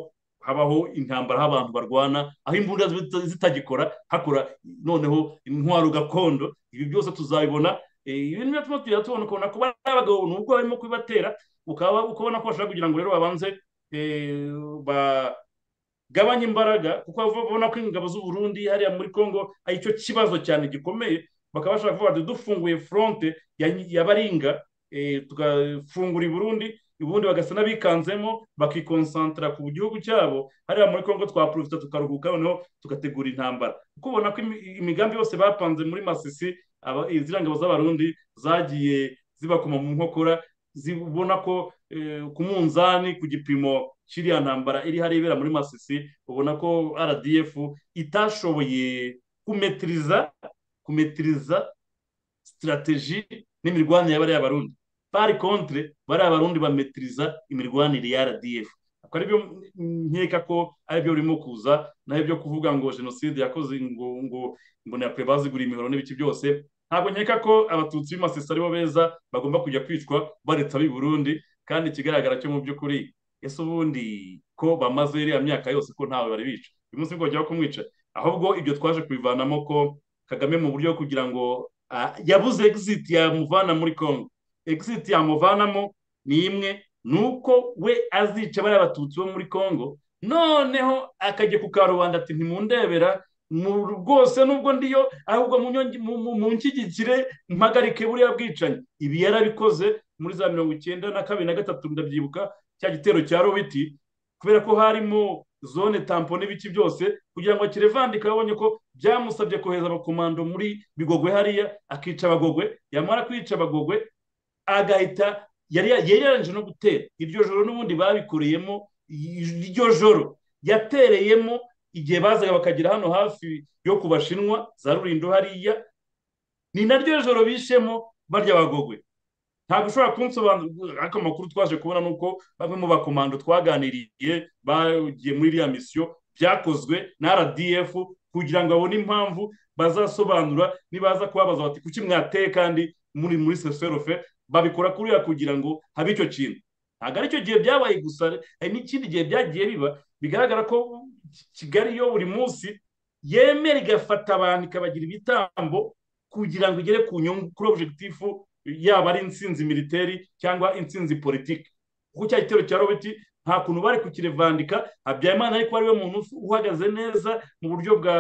habaho intambara aho abantu barwana aho imbunda zitagikora hakora noneho intwaro gakondo ibi byose tuzabibona ibintu biratuma tubona ukabona ko bari abagabo nubwo barimo kubibatera ukabona ko bashaka kugira ngo rero babanze gabanya imbaraga kuko babona ko ingabo z'uburundi hariya muri congo ari cyo kibazo cyane gikomeye bakaba bashaka kuvuga bati dufunguye foronte y'abaringa tugafungura iburundi ubundi bagasa n'abikanzemo bakikonsantara ku gihugu cyabo hariya muri congo twaprofita tukaruhuka noneho tugategura intambara kuko ubona ko imigambi yose bapanze muri masisi iziriya ngabo z'abarundi zagiye zibakoma mu nkokora zibona ko ku munzani ku gipimo kiriya ntambara iri hariya ibera muri masisi ubona ko rdf itashoboye kumetiriza kumetiriza sitarateji n'imirwanire y'abariya barundi pari kontre bariya barundi bametiriza imirwanire ya rdf aribyo nkeka ko aribyo birimo kuza naho ibyo kuvuga ngo jenoside yakoze ngo ngo ngo ntiyakwiye bazigura imihoro n'ibiki byose ntabwo nkeka ko abatutsi b'imasisi aribo beza bagomba kujya kwicwa baretse ab'i burundi kandi ikigaragara cyo mu by'ukuri ese ubundi ko bamaze iriya myaka yose ko ntawe bari bica uyu munsi ngo bajyaho kumwica ahubwo ibyo twaje kubivanamo ko kagame mu buryo bwo kugira ngo yabuze exit yamuvana muri congo exit yamuvanamo ni imwe ni uko we azica bariya batutsi bo muri congo noneho akajya ku karubanda ati ntimundebera rwose nubwo ndiyo ahubwo mu nshyigikire mpagarike buriya bwicanyi ibi yarabikoze muri za mirongo icyenda na kabiri na gatatu ndabyibuka cya gitero cya robiti kubera ko harimo zone tampo n'ibiki byose kugira ngo kirevandike abonye ko byamusabye kohereza abakomando muri bigogwe hariya akica abagogwe yamara kwica abagogwe agahita yari yaranje no gutera iryo joro n'ubundi babikoreyemo iryo joro yatereyemo igihe bazaga bakagera hano hafi yo ku bashinwa za rurindo hariya ni naryo joro bishemo barya abagogwe ntabwo ushobora kunsobanurira ariko amakuru twaje kubona ni uko bamwe mu bakomando twaganiriye bagiye muri iriya misiyo byakozwe na rdf kugira ngo babone impamvu bazasobanura nibaza kubabaza bati kuki mwateye kandi muri muri seserofe babikora kuriya kugira ngo habe icyo kintu ntabwo ari cyo gihe byabaye gusa hari n'ikindi gihe byagiye biba bigaragara ko kigali yo buri munsi yemera igafata abantu ikabagira ibitambo kugira ngo igere ku nyungu kuri objekitifu yaba ari insinzi militeri cyangwa insinzi politiki kuko cya gitero cya robiti nta kuntu bari kukirevandika habyarimana ariko ari we muntu uhagaze neza mu buryo bwa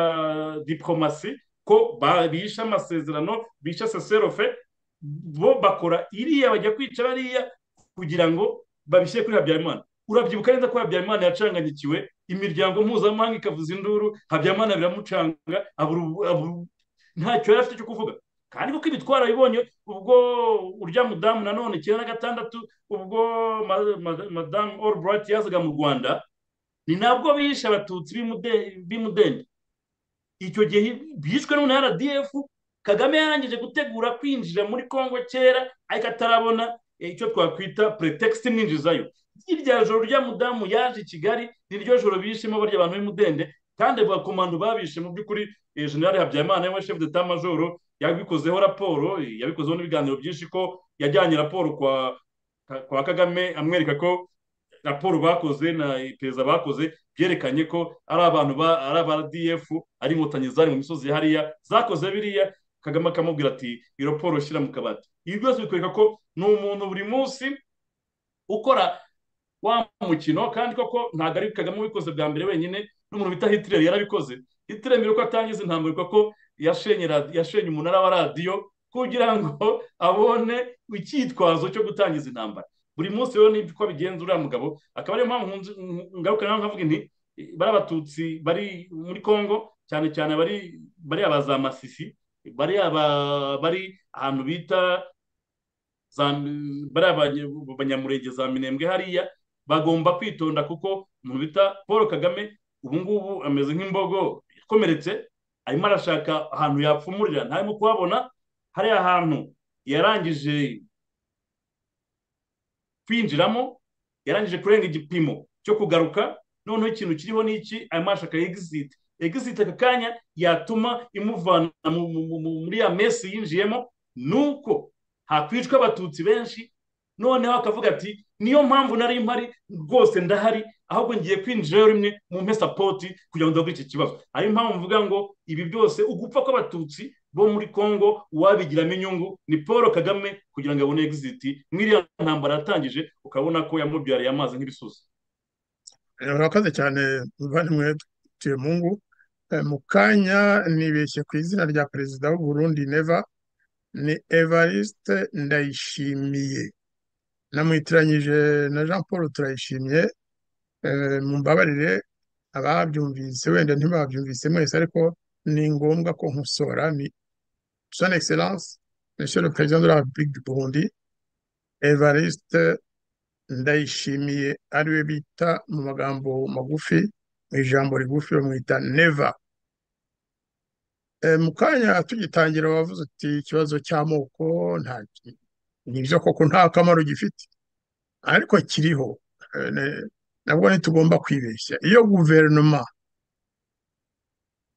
diporomasi ko bishe amasezerano bishe seserofe bo bakora iriya bajya kwica bariya kugira ngo babishyire kuri habyarimana urabyibuka neza ko habyarimana yacanganyikiwe imiryango mpuzamahanga ikavuza induru habyarimana biramucanga ntacyo yari afite cyo kuvuga kandi kuko ibitwara bibonye ubwo urya mudamu nanone icyenda na gatandatu ubwo madamu oruburayiti yazaga mu rwanda ni nabwo bishe abatutsi b'imudende icyo gihe bishwe n'umuntu rdf kagame yarangije gutegura kwinjira muri congo kera ariko atarabona icyo twakwita pretext mwinjizayo irya joro rya mudamu yaje i kigali ni ryo joro bishemo barya abantu b'imudende kandi abakomando babishe mu by'ukuri generale habyarimana we chef d'etat major yabikozeho raporo yabikozeho n'ibiganiro byinshi ko yajyanye raporo kwa kwa kagame amwereka ko raporo bakoze na iperereza bakoze byerekanye ko ari abantu ba ari aba rdf ari inkotanyi zari mu misozi hariya zakoze biriya kagame akamubwira ati iyo raporo shyira mu kabati ibi byose bikwereka ko ni umuntu buri munsi ukora wa mukino kandi koko ntabwo ari kagame ubikoze bwa mbere wenyine n'umuntu bita hitler yarabikoze hitler mbere ko atangiza intambara ko yashenye umunara wa radiyo kugira ngo abone icyitwazo cyo gutangiza intambara buri munsi rero ni ko abigenza uriya mugabo akaba ariyo mpamvu ngaruka nawe nkavuga nti bari abatutsi bari muri congo cyane cyane bari bari abazamasisi bari bari ahantu bita bari abanyamurenge za minembwe hariya bagomba kwitonda kuko umuntu bita paul kagame ubu ngubu ameze nk'imbogo ikomeretse arimo arashaka ahantu yapfumurira ntarimo kuhabona hariya hantu yarangije kwinjiramo yarangije kurenga igipimo cyo kugaruka noneho ikintu kiriho ni iki arimo arashaka egisiti egisiti aka kanya yatuma imuvana muri ya mesi yinjiyemo nuko hakwicwa abatutsi benshi noneho akavuga ati niyo mpamvu nari mpari rwose ndahari ahubwo ngiye kwinjirayo rimwe mu mpe sapoti kugira ngo ndabure iki kibazo ariyo mpamvu mvuga ngo ibi byose ugupfa kw'abatutsi bo muri congo uwabigiramo inyungu ni paul kagame kugira ngo abone egisiti mwiriya ntambara yatangije ukabona ko yamubyariye amazi nk'ibisusa murakoze cyane muvandimwe tuyemungu mu kanya nibeshye ku izina rya perezida w'u Burundi neva ni evariste ndayishimiye namuhitiranyije na jean paul turayishimye mumbabarire ababyumvise wenda ntibabyumvise mwese ariko ni ngombwa ko nkosora ni son excellence monsieur le président de la république du burundi evariste ndayishimiye ariwe bita mu magambo magufi mu ijambo rigufi bamwita neva mu kanya tugitangira wavuze uti ikibazo cy'amoko nta nibyo koko nta kamaro gifite ariko kiriho nabwo ntitugomba kwibeshya iyo guverinoma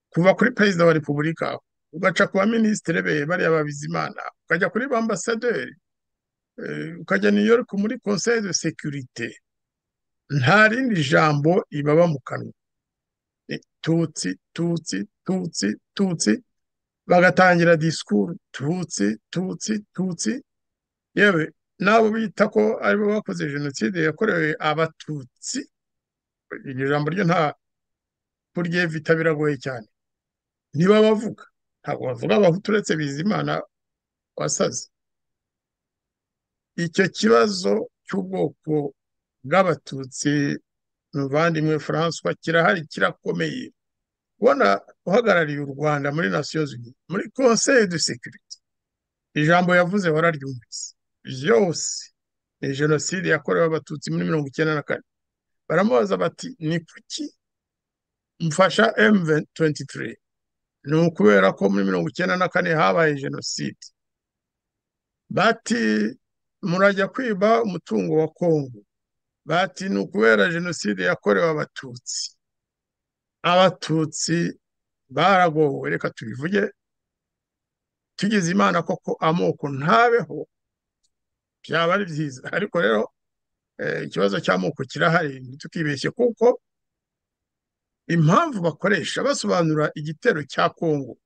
kuva kuri perezida wa repubulika ugaca ku baminisitiri be bariya babizimana ukajya kuri ba ambasaderi ukajya New York muri conseil de securite nta rindi jambo ibaba mu kanwa tutsi tutsi tutsi tutsi bagatangira disikuru tutsi tutsi tutsi yewe n'abo bita ko aribo bakoze jenoside yakorewe abatutsi iryo jambo ryo nta kuryevita biragoye cyane niba bavuga ntabwo bavuga abahutu uretse bizimana wasaze icyo kibazo cy'ubwoko bw'abatutsi muvandimwe francois kirahari kirakomeye ubona uhagarariye u rwanda muri nasiyo zunze muri conseil de securite ijambo yavuze wararyumvise byose ni jenoside yakorewe abatutsi muri mirongo icyenda na kane baramubaza bati ni kuki mfasha m23 ni ukubera ko muri mirongo icyenda na kane habaye jenoside bati murajya kwiba umutungo wa kongo bati ni ukubera jenoside yakorewe abatutsi abatutsi baragowe reka tubivuge tugeze imana koko amoko ntabeho byaba ari byiza ariko rero ikibazo cy'amoko kirahari ntitukibeshye kuko impamvu bakoresha basobanura igitero cya kongo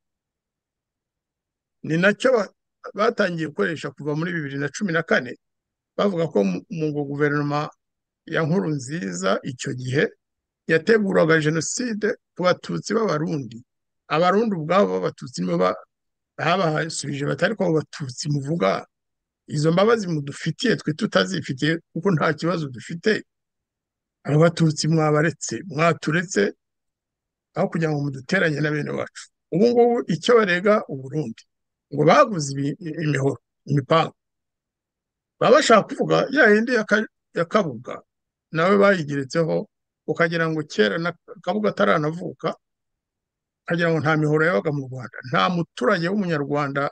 ni nacyo ba- batangiye gukoresha kuva muri bibiri na cumi na kane bavuga ko mu- mu guverinoma ya nkuru nziza icyo gihe yateguraga jenoside ku batutsi b'abarundi abarundi ubwabo b'abatutsi nibo ba- babahasubije bati ariko abo batutsi muvuga izo mbabazi mudufitiye twe tutazifitiye kuko nta kibazo dufite abo batutsi mwabaretse mwaturetse aho kugira ngo muduteranye na bene wacu ubu ngubu icyo barega uburundi ngo baguze ibi- imihoro imipanga baba bashaka kuvuga ya yindi ya Ka- ya kabuga nawe bayigeretseho ukagira ngo kera na kabuga ataranavuka ukagira ngo nta mihoro yabaga mu rwanda nta muturage w'umunyarwanda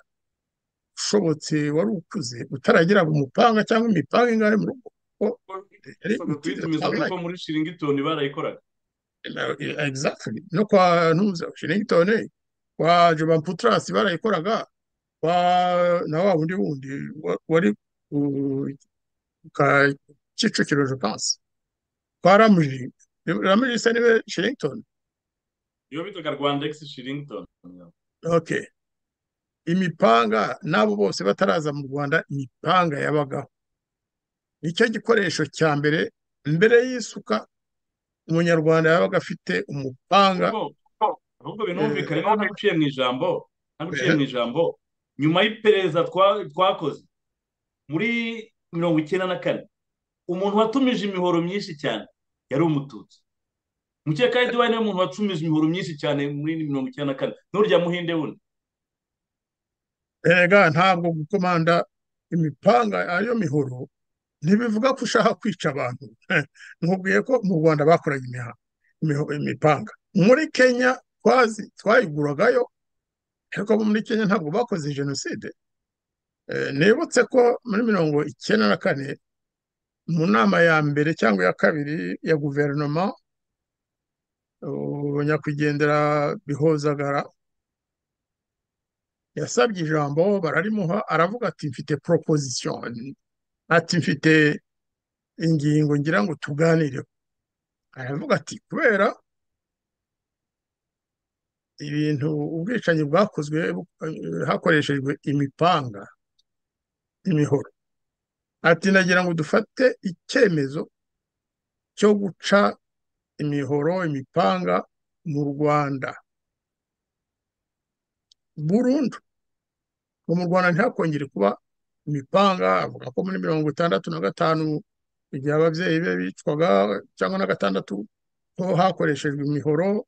ushobotse wari ukuze utaragiraga umupanga cyangwa imipanga ingahe mu rugo Bisabwe kuyitumiza kuko muri shiringitoni barayikoraga Na- exactly no kwa ntuza Washington kwa Jovan Putrasi barayikoraga kwa na wa wundi wundi wa- wari ku- ka Kicukiro je pense kwa Ramuji Ramuji se niwe Washington iyo bitaga rwanda egisi shiringitoni okay imipanga n'abo bose bataraza mu Rwanda imipanga yabagaho nicyo gikoresho cya mbere mbere y'isuka umunyarwanda yabaga afite umupanga ahubwo binumvikane ntabwo uciye mu ijambo ntabwo uciye mu ijambo nyuma y'iperereza twa- twakoze muri mirongo icyenda na kane umuntu watumije imihoro myinshi cyane yari umututsi mukeka eduwari niwe muntu watumije imihoro myinshi cyane muri mirongo icyenda na kane n'urya muhinde wundi erega ntabwo gukomanda imipanga ariyo mihoro ntibivuga ko ushaka kwica abantu nkubwiye ko mu rwanda bakoraga imiha- imiho- imipanga muri kenya twazi twayiguragayo ariko bo muri kenya ntabwo bakoze jenoside Eh, nibutse ko muri mirongo icyenda na kane mu nama ya mbere cyangwa ya kabiri ya guverinoma uh, nyakwigendera bihozagara yasabye ijambo bararimuha aravuga ati mfite proposition ati mfite ingingo ngira ngo tuganireho aravuga ati kubera ibintu ubwicanyi bwakozwe bu- eh, hakoreshejwe imipanga imihoro ati nagira ngo dufate icyemezo cyo guca imihoro imipanga mu rwanda burundu ngo mu rwanda ntihakongere kuba imipanga avuga ko muri mirongo itandatu na gatanu igihe ababyeyi be bicwaga cyangwa na gatandatu ho hakoreshejwe imihoro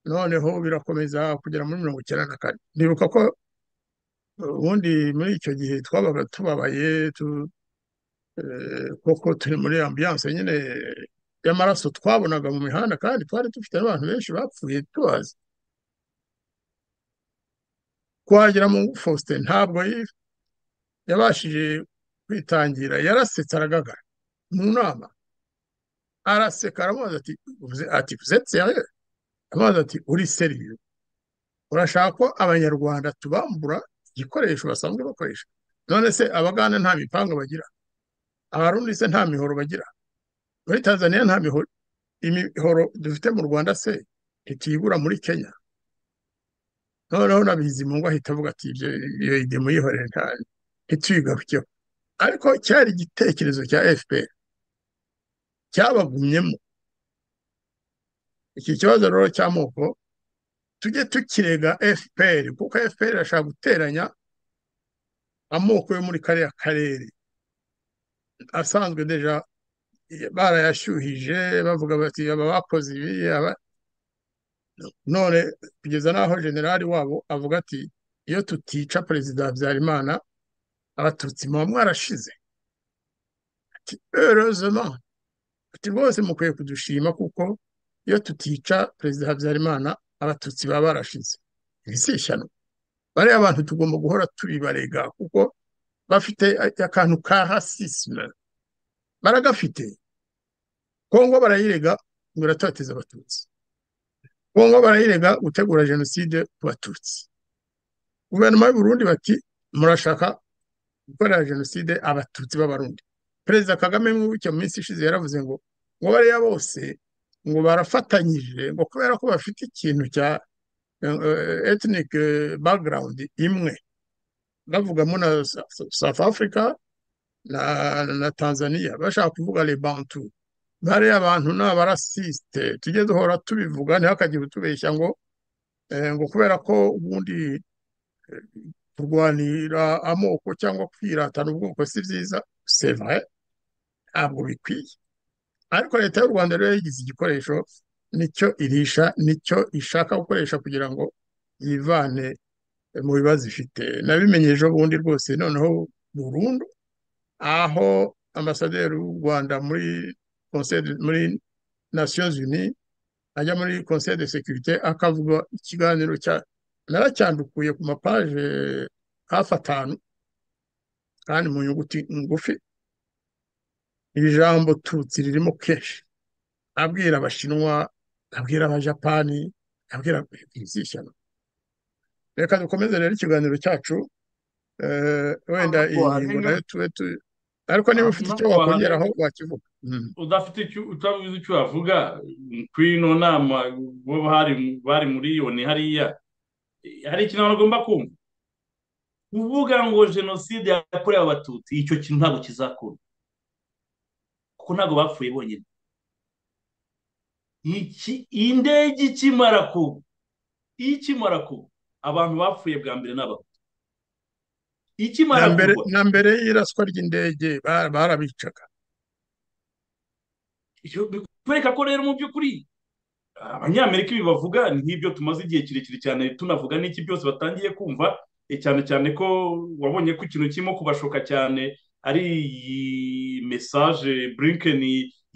noneho birakomeza kugera muri mirongo icyenda na kane ndibuka ko ubundi muri icyo gihe twabaga tubabaye tu- eh, koko turi muri ambiyanse nyine y'amaraso twabonaga mu mihanda kandi twari dufite n'abantu benshi bapfuye tubazi kwagira mu Faustin ntabwo yi- yabashije kwitangira yarasetse aragagara mu nama araseka aramubaza ati "Vous- ati uzetse aramubaza ati uri seriyo urashaka ko abanyarwanda tubambura igikoresho basanzwe bakoresha none se abaganda nta mipanga bagira abarundi se nta mihoro bagira muri tanzaniya nta mihoro imihoro dufite mu rwanda se ntituyigura muri kenya noneho na bizimungu ahita avuga ati ibyo iyo ide muyihorere nta ntituyigarukeho ariko cyari igitekerezo cya fpr cyabagumyemo iki kibazo rero cy'amoko tujye tukirega fpr kuko fpr irashaka guteranya amoko yo muri kariya karere asanzwe deja barayashyuhije bavuga bati aba bakoze ibi aba none kugeza n'aho generali wabo avuga ati iyo tutica perezida habyarimana abatutsi muba mwarashize ati heurezema ati rwose mukwiye kudushima kuko iyo tutica perezida habyarimana abatutsi baba barashize iri si ishyano bariya bantu tugomba guhora tubibarega kuko bafite akantu ka rasisme baragafite kongo barayirega ngo iratohoteza abatutsi kongo barayirega gutegura jenoside ku batutsi guverinoma y'u Burundi bati murashaka gukorera jenoside abatutsi b'abarundi perezida kagame mwibuke mu minsi ishize yaravuze ngo ngo bariya bose ngo barafatanyije ngo kubera ko bafite ikintu cya ethnic background imwe bavugamo na south africa na na tanzania bashaka kuvuga lebantu bariya abantu ni abarasisite tujye duhora tubivuga ntihakagire utubeshya ngo ngo kubera ko ubundi kurwanira amoko cyangwa kwiratana ubwoko si byiza sevure ntabwo bikwiye ariko leta y'u rwanda rero yagize igikoresho nicyo irisha nicyo ishaka gukoresha kugira ngo yivane mu bibazo ifite nabimenye ejo bundi rwose noneho burundu aho ambasaderi w'u rwanda muri muri nasiyozi uni ajya muri conseil de securite akavuga ikiganiro cya naracyandukuye ku mapaje hafi atanu kandi mu nyuguti ngufi iri jambo tutsi ririmo kenshi abwira abashinwa abwira abajapani abwira izishyano reka dukomeze rero ikiganiro cyacu wenda iyi ngingo nayo tube ariko niba ufite icyo wakongeraho wakivuga udafite icyo utabizi icyo wavuga kw'ino nama bari muri iyo ni hariya hari ikintu abantu bagomba kumva kuvuga ngo jenoside yakorewe abatutsi icyo kintu ntabwo kizakora kuko ntabwo bapfuye bonyine indege ikimara kuba ikimara kuba abantu bapfuye bwa mbere n'abahutu ikimara kuba na mbere y'iraswa ry'indege barabicaga bikwereka ko rero mu by'ukuri abanyamerika ibi bavuga ni nk'ibyo tumaze igihe kirekire cyane tunavuga n'iki byose batangiye kumva cyane cyane ko wabonye ko ikintu kirimo kubashoka cyane ari iyi mesaje Blinken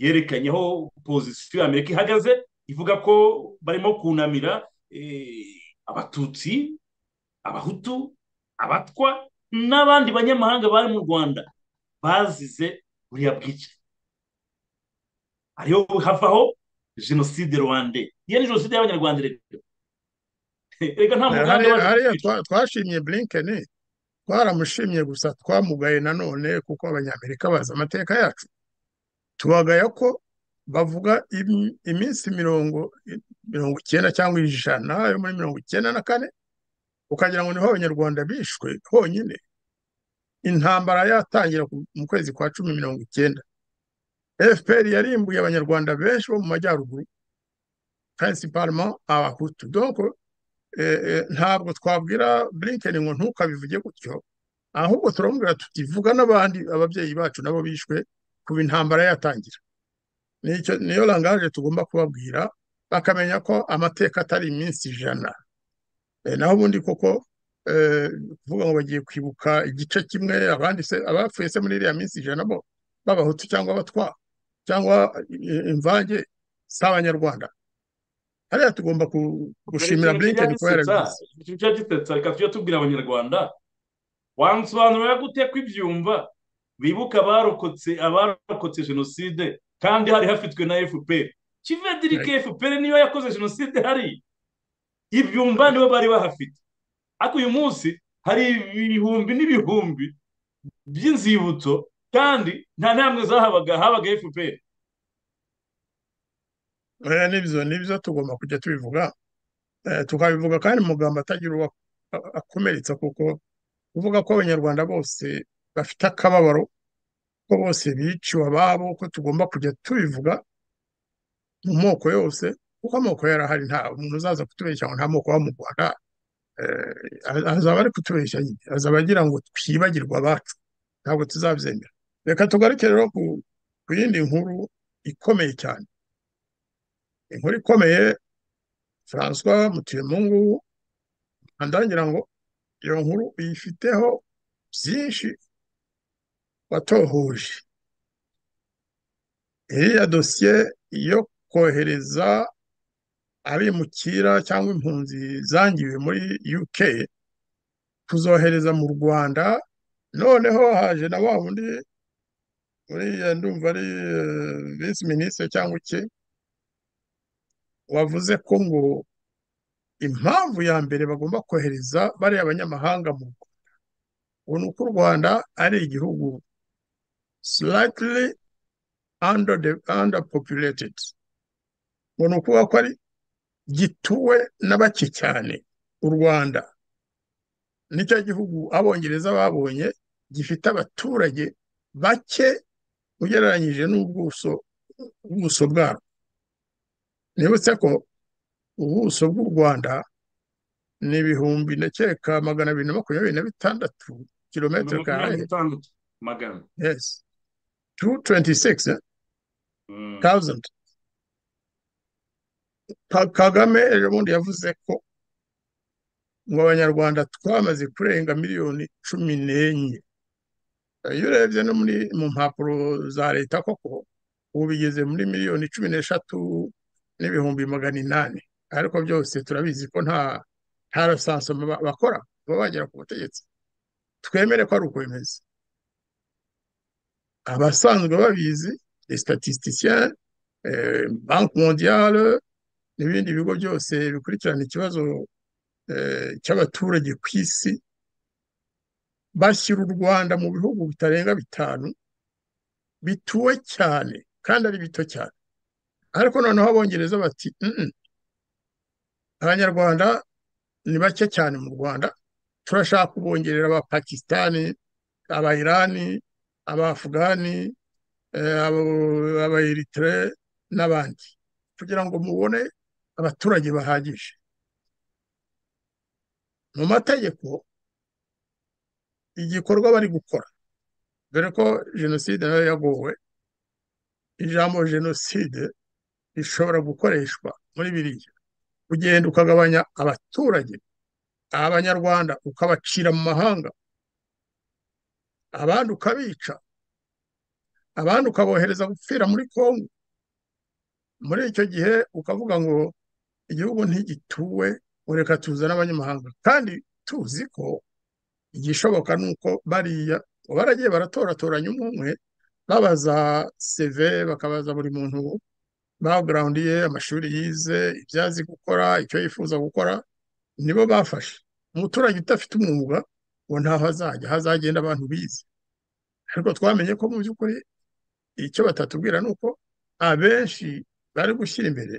yerekanye aho pozisiyo y'amerika ihagaze ivuga ko barimo kunamira abatutsi abahutu abatwa n'abandi banyamahanga bari mu rwanda bazize buriya bwica ariyo havaho jenoside rwande iyo ni jenoside y'abanyarwanda reka nta muganda hariya twashimye blinkeni twaramushimye gusa twamugaye nanone kuko abanyamerika bazi amateka yacu tubagaya ko bavuga iminsi mirongo mirongo icyenda cyangwa ijana yo muri mirongo icyenda na kane ukagira ngo niho abanyarwanda bishwe honyine intambara yatangira mu kwezi kwa cumi mirongo icyenda fpr yarimbuye abanyarwanda benshi bo mu majyaruguru principalement abahutu donc ntabwo twabwira blinken ngo ntukabivuge gutyo ahubwo turamubwira tutivuga n'abandi ababyeyi bacu nabo bishwe kuba intambara yatangira niyo langaje tugomba kubabwira bakamenya ko amateka atari iminsi ijana naho ubundi koko kuvuga ngo bagiye kwibuka igice kimwe abapfuye se muri iriya minsi ijana bo b'abahutu cyangwa abatwa cyangwa imvange z'abanyarwanda hariya tugomba gushimira blinken ko yarabigize icyo gitetse reka tujye tubwira abanyarwanda wansobanurira gute ko ibyumva bibuka abarokotse abarokotse jenoside kandi hari hafitwe na fpr kivedirike fpr niyo yakoze jenoside hari ibyumva nibo bari bahafite ariko uyu munsi hari ibihumbi n'ibihumbi by'inzibutso kandi nta ntambwe zahabaga habaga efuperi rero nibyo nibyo tugomba kujya tubivuga tukabivuga kandi amagambo atagira uwo akomeretsa kuko kuvuga ko abanyarwanda bose bafite akababaro ko bose biciwe ababo ko tugomba kujya tubivuga mu moko yose kuko amoko yarahari nta umuntu uzaza kutubeshya ngo nta moko wa mu rwanda azaba ari kutubeshya nyine azaba agira ngo twibagirwe abacu ntabwo tuzabyemera reka tugaruke rero ku yindi nkuru ikomeye cyane inkuru ikomeye francois mutuyemungu ntangira ngo iyo nkuru uyifiteho byinshi watohoje iriya dosiye yo kohereza abimukira cyangwa impunzi zangiwe muri uk kuzohereza mu rwanda noneho haje na wa wundi uriya ndumva ari visi minisitiri cyangwa iki wavuze ko ngo impamvu ya mbere bagomba kohereza bariya abanyamahanga mu rwanda ubu ni uko u rwanda ari igihugu slightly under populated ngo ni ukuvuga ko ari gituwe na bake cyane u rwanda nicyo gihugu abongereza babonye gifite abaturage bake ugereranyije n'ubuso bw'ubuso bwarwo nibutse ko ubuso bw'u rwanda ni ibihumbi ndakeka magana abiri na makumyabiri na bitandatu kilometero karande magana yes tu tuwenti sigisi Mm. tawuzandi kagame ejo bundi yavuze ko ngo abanyarwanda twamaze kurenga miliyoni cumi n'enye iyo urebye no muri mu mpapuro za leta koko ubu bigeze muri miliyoni cumi n'eshatu n'ibihumbi magana inani ariko byose turabizi ko nta nta rasansoma ba- bakora baba bagera ku butegetsi twemere ko ari uko bimeze abasanzwe babizi les statisticiens eh, banki mondiale n'ibindi bigo byose bikurikirana ikibazo eh, cy'abaturage ku isi bashyira u Rwanda mu bihugu bitarenga bitanu bituwe cyane kandi ari bito cyane ariko noneho abongereza bati "Mm-mm, abanyarwanda ni bake cyane mu rwanda turashaka kubongerera aba pakisitani aba irani aba afugani eh, abo- aba eritire n'abandi kugira ngo mubone abaturage bahagije mu mategeko igikorwa bari gukora dore ko jenoside nayo yagowe ijambo jenoside rishobora gukoreshwa muri biriya ugenda ukagabanya abaturage abanyarwanda ukabacira mu mahanga abandi ukabica abandi ukabohereza gupfira muri kongo muri icyo gihe ukavuga ngo igihugu ntigituwe ureka tuzane abanyamahanga kandi tuzi ko igishoboka ni uko bariya baragiye baratoratoranya umwe umwe babaza seve bakabaza buri muntu bagurawundi ye amashuri yize ibyo azi gukora icyo yifuza gukora nibo bafashe umuturage udafite umwuga ngo ntaho azajya hazagenda abantu bize ariko twamenye ko mu by'ukuri icyo batatubwira ni uko abenshi bari gushyira imbere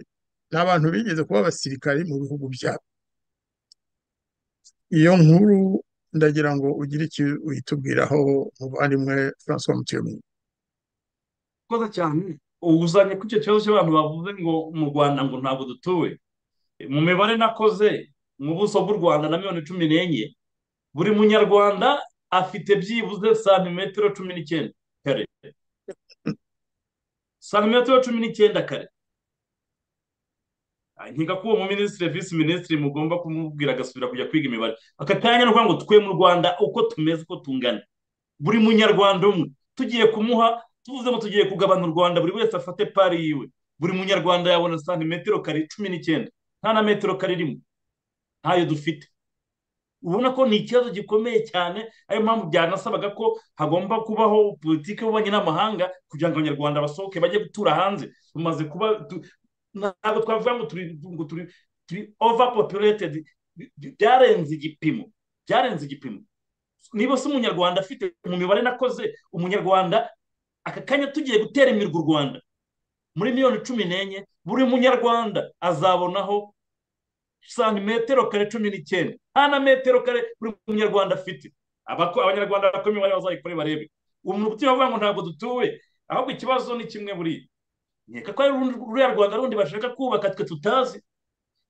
ni abantu bigeze kuba abasirikari mu bihugu byabo iyo nkuru ndagira ngo ugire icyo uyitubwiraho muvandimwe francois mutiyomwe koza cyane uzanye ku icyo kibazo cy'abantu bavuze ngo mu rwanda ngo ntabwo dutuwe mu mibare nakoze mu buso bw'u rwanda na miliyoni cumi n'enye buri munyarwanda afite byibuze santimetero cumi n'icyenda kare santimetero cumi n'icyenda kare Ah, nkeka ko uwo mu minisitiri visi minisitiri mugomba kumubwira agasubira kujya kwiga imibare aka kanya ni ukuvuga ngo twe mu rwanda uko tumeze uko tungana buri munyarwanda umwe tugiye kumuha tuvuze ngo tugiye kugabana u rwanda buri wese afate pari yiwe buri munyarwanda yabona santimetero kare cumi n'icyenda nta na metero kare rimwe ntayo dufite ubona ko ni ikibazo gikomeye cyane ariyo mpamvu byanasabaga ko hagomba kubaho politiki y'ububanyi n'amahanga kugira ngo abanyarwanda basohoke bajye gutura hanze tumaze kuba tu- ntabwo twavuga ngo turi ngo turi turi over populated byarenze igipimo byarenze igipimo niba se umunyarwanda afite mu mibare nakoze umunyarwanda aka kanya tugiye gutera imirwa u rwanda muri miliyoni cumi n'enye buri munyarwanda azabonaho santimetero kare cumi n'icyenda nta na metero kare buri munyarwanda afite Abako- abanyarwanda bakora imibare bazayikore barebe umuntu bavuga ngo ntabwo dutuwe ahubwo ikibazo ni kimwe buriya nkeka ko ari urundi- ruriya rwanda rundi bashaka kubaka twe tutazi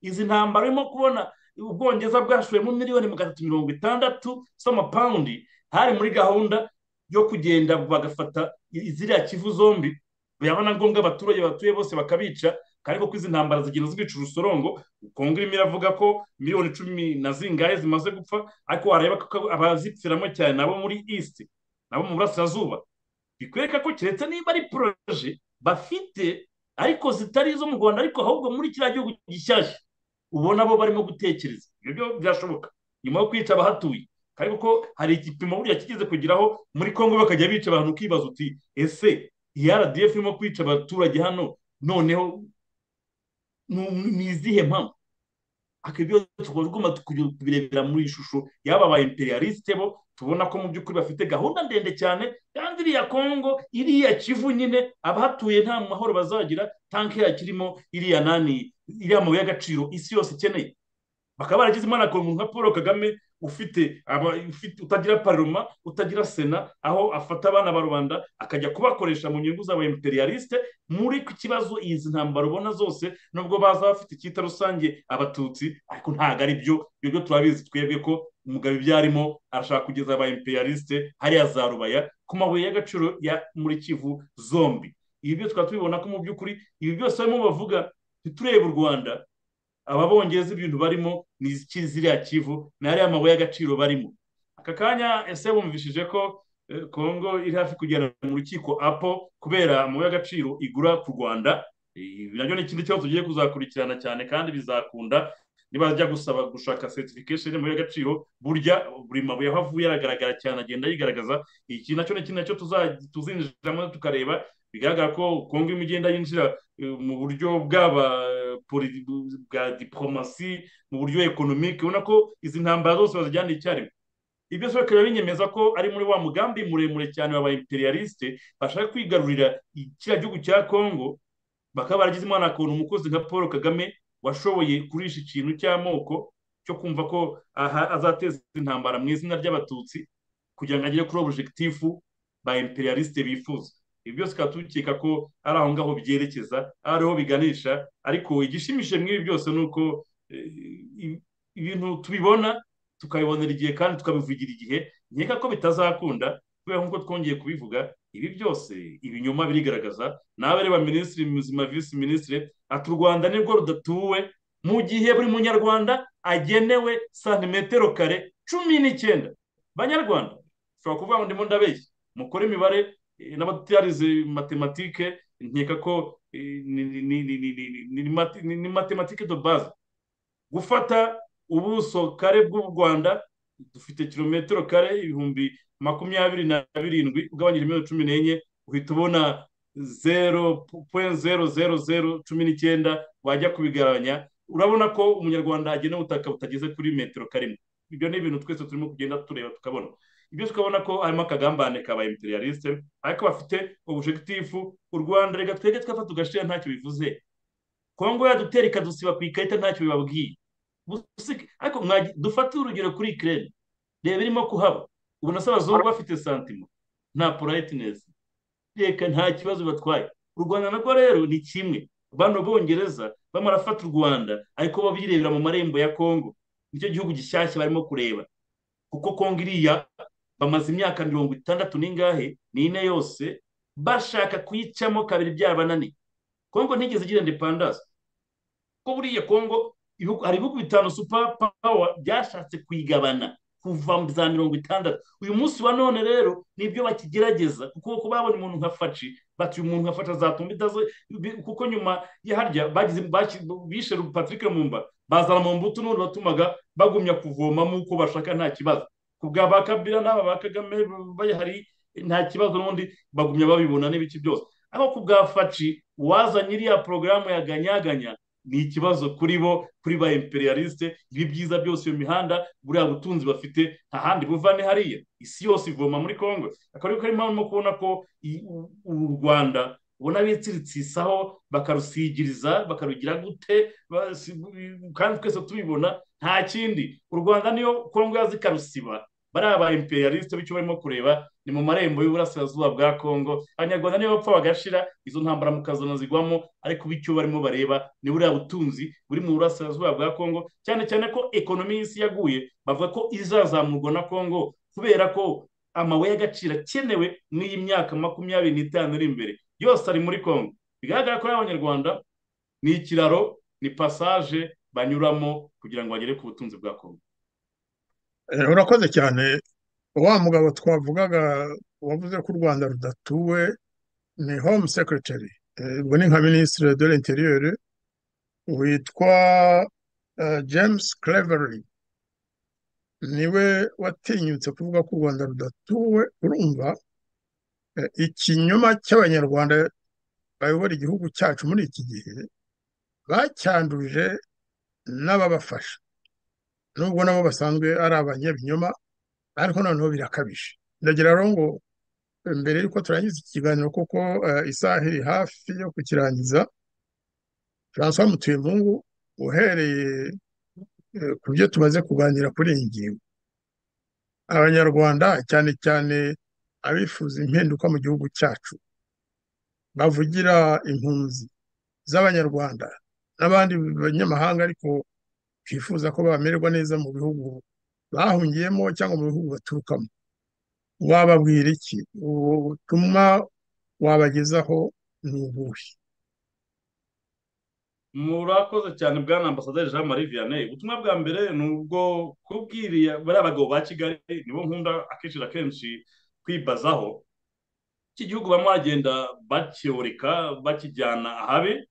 izi ntambara urimo kubona ubwongereza bwashoyemo miliyoni magana atatu mirongo itandatu z'amapawundi hari muri gahunda yo kugenda bagafata i- ziriya kivu zombi byaba na ngombwa abaturage batuye bose bakabica kandi ko izi ntambara zigenda zikwica urusorongo kongo irimo iravuga ko miliyoni cumi na zingahe zimaze gupfa ariko wareba ko abazipfiramo cyane nabo muri east nabo mu burasirazuba bikwereka ko keretse niba ari poroje bafite ariko zitari izo mu rwanda ariko ahubwo muri kiriya gihugu gishyashya ubona bo barimo gutekereza ibyo byo byashoboka nyuma yo kwica abahatuye kandi kuko hari igipimo buriya kigeze kugeraho muri congo bakajya bica abantu ukibaza uti ese iyi rdf irimo kwica abaturage hano noneho ni ni izihe mpamvu akabyo tukaba tugomba kubirebera muri iyi shusho y'aba ba imperialiste bo tubona ko mu by'ukuri bafite gahunda ndende cyane kandi iriya kongo iriya kivu nyine abahatuye nta mahoro bazagira tanke yakirimo iriya nani iriya mabuye y'agaciro isi yose ikeneye bakaba baragezemo na umuntu nka paul kagame ufite aba- ufite- utagira paroma utagira sena aho afata abana ba rubanda akajya kubakoresha mu nyungu z'aba imperialiste muri ku kibazo izi ntambara ubona zose nubwo baza bafite icyita rusange abatutsi ariko ntabwo ari byo ibyo byo turabizi twebwe ko umugabo ibyo arimo arashaka kugeza aba imperialiste hariya za rubaya ku mabuye y'agaciro ya muri kivu zombi ibi byo tukaba tubibona ko mu by'ukuri ibi byose barimo bavuga ntiturebe u rwanda aba bongeza ibintu barimo ni iki ziriya kivu ni hariya amabuye y'agaciro barimo aka kanya ese bumvishije ko eh, kongo iri hafi kugera mu rukiko apo kubera amabuye y'agaciro igura ku rwanda Eh, ibi nabyo ni ikindi kibazo tugiye kuzakurikirana cyane kandi bizakunda nibajya gusaba gushaka certification y'amabuye y'agaciro burya buri mabuye aho avuye aragaragara cyane agenda yigaragaza iki nacyo ni ikintu nacyo tuza- tuzinjiramo tukareba bigaragara ko kongo irimo igenda yinjira eh, mu buryo bw'aba poli- bwa diporomasi mu buryo ekonomike ubona ko izi ntambara zose bazijyana icyarimwe ibyo se bakaba binyemeza ko ari muri wa mugambi muremure cyane waba imperialiste bashaka kwigarurira kiriya gihugu cya kongo bakaba baragize imana ukuntu umukozi nka paul kagame washoboye kurisha ikintu cy'amoko cyo kumva ko aha azateza intambara mu izina ry'abatutsi kugira ngo agere kuri objekitifu ba imperialiste bifuza ibi byose tukaba dukeka ko ari aho ngaho byerekeza ari aho biganisha ariko igishimishije muri ibi byose ni uko eh, i- ibintu tubibona tukabibonera igihe kandi tukabivugira igihe nkeka ko bitazakunda kubera nk'uko twongeye kubivuga ibi byose ibinyoma birigaragaza nawe reba minisitiri muzima visi minisitiri ati u rwanda nibwo rudatuwe mu gihe buri munyarwanda agenewe santimetero kare cumi n'icyenda banyarwanda ushobora kuvuga ngo ndimo ndabeshya mukore imibare eh, n'abatarize matematike nkeka ko eh, ni- ni- ni- ni- ni- ni- ni- ni mate- ni- ni matematike de base gufata ubuso kare bw'u rwanda dufite kilometero kare ibihumbi makumyabiri na birindwi ugabanyije miliyoni cumi n'enye uhita ubona zero puwenti zero zero zero cumi n'icyenda wajya kubigabanya urabona ko umunyarwanda agena ubutaka butageze kuri metero karindwi ibyo ni ibintu twese turimo kugenda tureba tukabona ibyo tukabona ko harimo akagambane kaba imperialiste ariko bafite objekitifu u rwanda reka twege twafata ugashyira ntacyo bivuze kongo yadutera ikadusiba ku ikarita ntacyo bibabwiye Busike- ariko mwagi- dufate urugero kuri ikirere reba irimo kuhaba ubona se abazungu bafite santimo nta purayitinesi reka nta kibazo batwaye u rwanda narwo rero ni kimwe bano bongereza bamarafata u rwanda ariko babirebera mu marembo ya kongo nicyo gihugu gishyashya barimo kureba kuko kongo iriya bamaze imyaka mirongo itandatu n'ingahe n'ine yose bashaka kuyicamo kabiri byabananiye kongo ntigeze igira independance ko buriya kongo ibihugu- hari ibihugu bitanu super power byashatse kuyigabana kuva mu za mirongo itandatu uyu munsi wa none rero nibyo bakigerageza kuko kuko babona umuntu nka faci bati uyu muntu nka faci azatumba idaze bi- kuko nyuma ya harya bagize baki- bishe patrick mumba bazana mu mbuto n'undi watumaga bagumya kuvomamo uko bashaka nta kibazo ku bwa ba kabira n'aba ba kagame bayahari nta kibazo n'ubundi bagumya babibona n'ibiki byose ariko ku bwa faci uwazanye iriya porogaramu yaganyaganya ni ikibazo kuri bo kuri ba imperialiste ibi byiza byose iyo mihanda buriya butunzi bafite nta handi buva ni hariya isi yose ivoma muri kongo akaba ariko karimo arimo kubona ko i- u- u rwanda ubona bitsiritsisaho bakarusigiriza bakarugira gute ba- si- kandi twese tubibona nta kindi u rwanda niyo kongo yazi ikarusiba bariya ba imperialiste bityo barimo kureba ni mu marembo y'uburasirazuba bwa kongo abanyarwanda niyo bapfa bagashira izo ntambara mukazana zigwamo ariko ubu icyo barimo bareba ni buriya butunzi buri mu burasirazuba bwa kongo cyane cyane ko ekonomi y'isi yaguye bavuga ko izazamurwa na kongo kubera ko amabuye y'agaciro akenewe n'iyi myaka makumyabiri n'itanu iri imbere yose ari muri kongo bigaragara ko ari abanyarwanda ni ikiraro ni passage banyuramo kugira ngo bagere ku butunzi bwa kongo Eh, urakoze cyane wa mugabo twavugaga wavuze ko u rwanda rudatuwe ni home secretary Eh, ubwo ni nka minisitiri de l'interieur witwa eh, james clevery niwe watinyutse kuvuga ko u rwanda rudatuwe urumva eh, ikinyoma cy'abanyarwanda bayobora igihugu cyacu muri iki gihe bacyanduje n'ababafasha nubwo nabo basanzwe ari abanyabinyoma ariko noneho birakabije ndagira rero ngo mbere y'uko turangiza iki kiganiro kuko isaha iri hafi yo kukirangiza francois mutuyempungu uhereye ku byo tumaze kuganira kuri iyi ngingo abanyarwanda cyane cyane abifuza impinduka mu gihugu cyacu bavugira impunzi z'abanyarwanda n'abandi banyamahanga ariko bifuza ko bamererwa neza mu bihugu bahungiyemo cyangwa mu bihugu baturukamo wababwira iki ubutumwa wabagezaho ni ubuhe murakoze cyane bwana ambasaderi jean marie vianney ubutumwa bwa mbere ni ubwo kubwiriya bariya bagabo ba kigali nibo nkunda akenshi na kenshi kwibazaho iki gihugu bamwe bagenda bakiyoreka bakijyana ahabi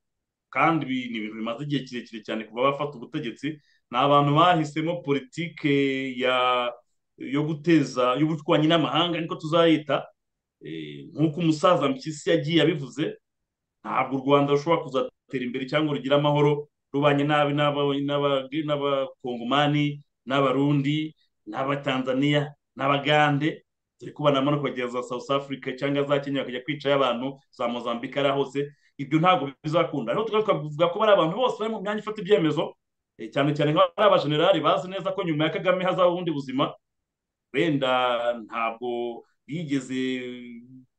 kandi ni ibintu bimaze igihe kirekire cyane kuba bafata ubutegetsi ni abantu bahisemo politike ya yo guteza y'ubushwanyi n'amahanga niko tuzayita nk'uko umusaza mpyisi yagiye abivuze ntabwo u rwanda rushobora kuzatera imbere cyangwa rugira amahoro rubanye nabi n'abakongomani n'abarundi n'abatanzaniya n'abagande turi kubona amanuka kugera za south africa cyangwa za kenya bakajya kwicayo abantu za mozambique ari ahose ibyo ntabwo bizakunda rero tukaba twavuga ko bari abantu bose bari mu myanya ifata ibyemezo cyane cyane nk'abari abajenerali bazi neza ko nyuma ya kagame hazaho ubundi buzima wenda ntabwo bigeze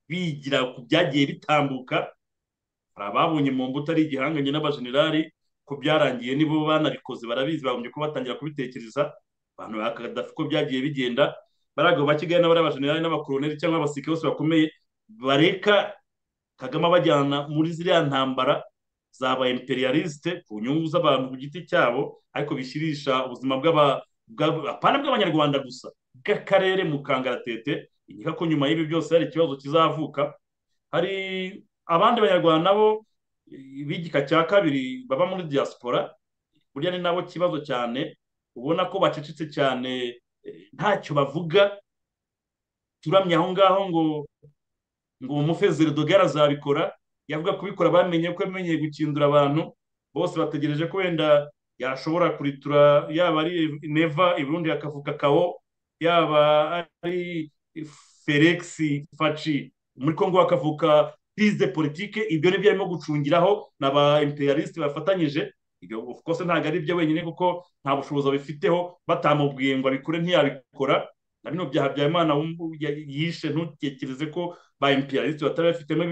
bigira ku byagiye bitambuka hari ababonye mu mbuto ari igihanganye n'abajenerali ko byarangiye nibo banabikoze barabizi bagombye ko batangira kubitekereza abantu ba kadafi ko byagiye bigenda baraga ba kigali n'abari abajenerali n'abakoroneri cyangwa abasirikare bose bakomeye bareka kagame abajyana muri ziriya ntambara zaba imperialiste ku nyungu z'abantu ku giti cyabo ariko bishyirisha ubuzima bw'abana bw'abanyarwanda gusa bw'akarere mu kangaratete inyika ko nyuma y'ibi byose hari ikibazo kizavuka hari abandi banyarwanda nabo b'igika cya kabiri baba muri diaspora burya ni nabo kibazo cyane ubona ko bacecetse cyane ntacyo bavuga turamye aho ngaho ngo ngo umufezeri dogara azabikora yavuga kubikora bamenye ko yamenyeye gukindura abantu bose bategereje ko wenda yashobora kuritura yaba ari neva iburundi akavuga kawo yaba ari felix faci muri congo bakavuga prise politike ibyo nibyo arimo gucungiraho na ba imperialiste bafatanyije ibyo kose ntabwo ari byo wenyine kuko nta bushobozi babifiteho batamubwiye ngo abikore ntiyabikora na bino bya habyarimana yishe ntutekereze ko ba imperialiste batari bafitemo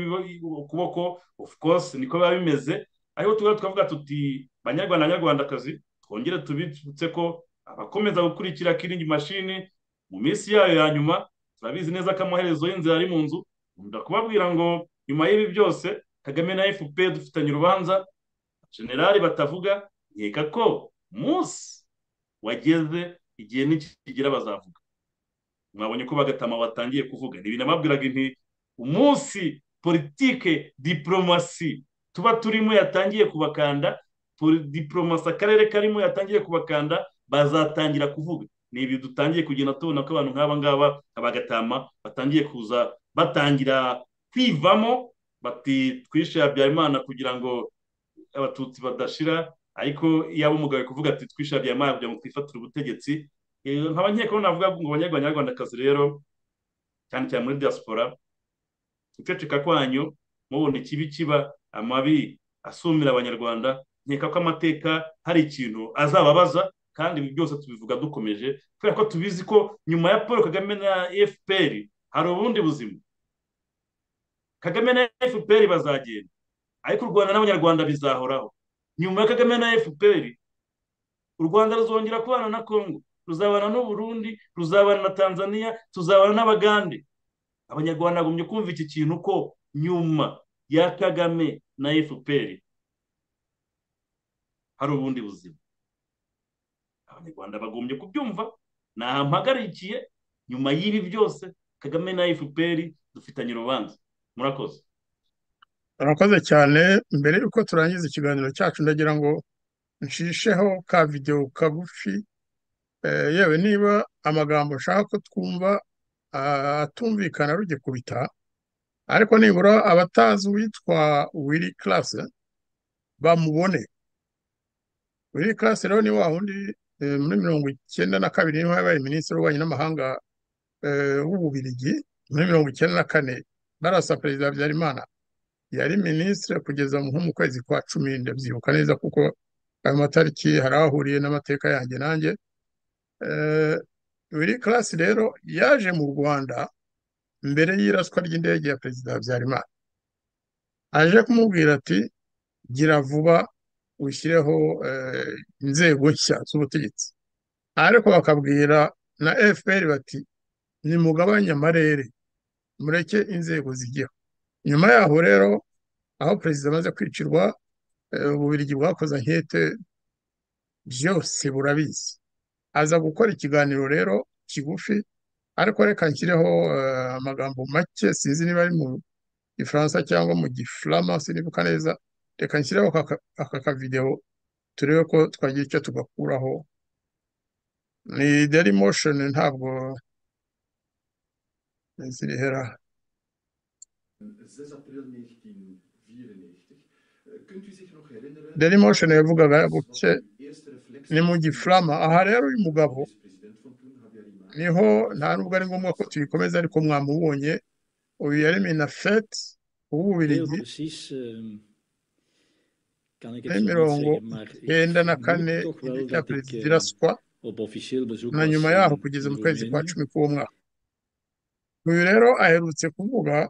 ukuboko of course niko biba bimeze ariko tuba twavuga tuti banyarwanda banyarwandakazi twongere tubitse ko abakomeza gukurikira kiringi mashini mu minsi yayo ya nyuma turabizi neza ko amaherezo y'inzira ari mu nzu ndakubabwira ngo nyuma y'ibi byose kagame na fpr dufitanye urubanza generali batavuga nkeka ko umunsi wageze igihe n'ikigira bazavuga mwabonye ko bagatama batangiye kuvuga ni ibintu ababwiraga inti umunsi politike diporomasi tuba turimo yatangiye kubakanda diporomasi akarere karimo yatangiye kubakanda bazatangira kuvuga ni ibi dutangiye kugenda tubona ko abantu nk'aba ngaba abagatama batangiye kuza batangira kwivamo bati twishe habyarimana kugira ngo abatutsi badashira ariko yaba umugabo kuvuga ati twishe habyarimana kugira ngo twifatire ubutegetsi nkaba nkeka navuga ngo banyarwandakazi rero cyane cyane muri diaspora guceceka kwanyu mubona ikibi kiba amabi asumira abanyarwanda nkeka ko amateka hari ikintu azababaza kandi ibi byose tubivuga dukomeje kubera ko tubizi ko nyuma ya paul kagame na fpr hari ubundi buzima kagame na fpr bazagenda ariko u rwanda n'abanyarwanda bizahoraho nyuma ya kagame na fpr u rwanda ruzongera kubana na kongo ruzabana n'uburundi ruzabana na tanzania tuzabana n'abagande abanyarwanda bagombye kumva iki kintu ko nyuma ya kagame na fpr hari ubundi buzima abanyarwanda bagombye kubyumva ntampagarikiye nyuma y'ibi byose kagame na fpr dufitanye urubanza murakoze murakoze cyane mbere y'uko turangiza ikiganiro cyacu ndagira ngo nshisheho ka videwo kagufi yewe niba amagambo ushaka ko twumva atumvikana rugikubita ariko nibura abatazi uwitwa wiri karase bamubone wiri karase rero ni wa wundi muri mirongo icyenda na kabiri niho yabaye minisitiri w'ububanyi n'amahanga w'ububirigi muri mirongo icyenda na kane barasa perezida habyarimana yari minisitiri kugeza nko mu kwezi kwa cumi ndabyibuka neza kuko ayo matariki hari ahuriye n'amateka yanjye nanjye wiri karasi rero yaje mu rwanda mbere y'iraswa ry'indege ya perezida habyarimana aje kumubwira ati gira vuba ushyireho inzego nshya z'ubutegetsi ariko bakabwira na efuperi bati nimugabanye amarere mureke inzego zigeho nyuma yaho rero aho perezida amaze kwicirwa ububirigi bwakoze nkete byose burabizi aza gukora ikiganiro rero kigufi ariko reka nshyireho amagambo make sinzi niba ari mu gifaransa cyangwa mu gifurama sinibuka neza reka nshyireho aka kavidewo turebe ko twagira icyo tugakuraho ni deli moshoni ntabwo zirihera deli moshoni yavugaga gutya ni mu gifurama aha rero uyu mugabo niho nta nubwo ari ngombwa ko tuyikomeza ariko mwamubonye uyu yari minafeti w'ububirigi mirongo icyenda na kane ya perezida iraswa na nyuma yaho kugeza mu kwezi kwa cumi k'uwo mwaka uyu rero aherutse kuvuga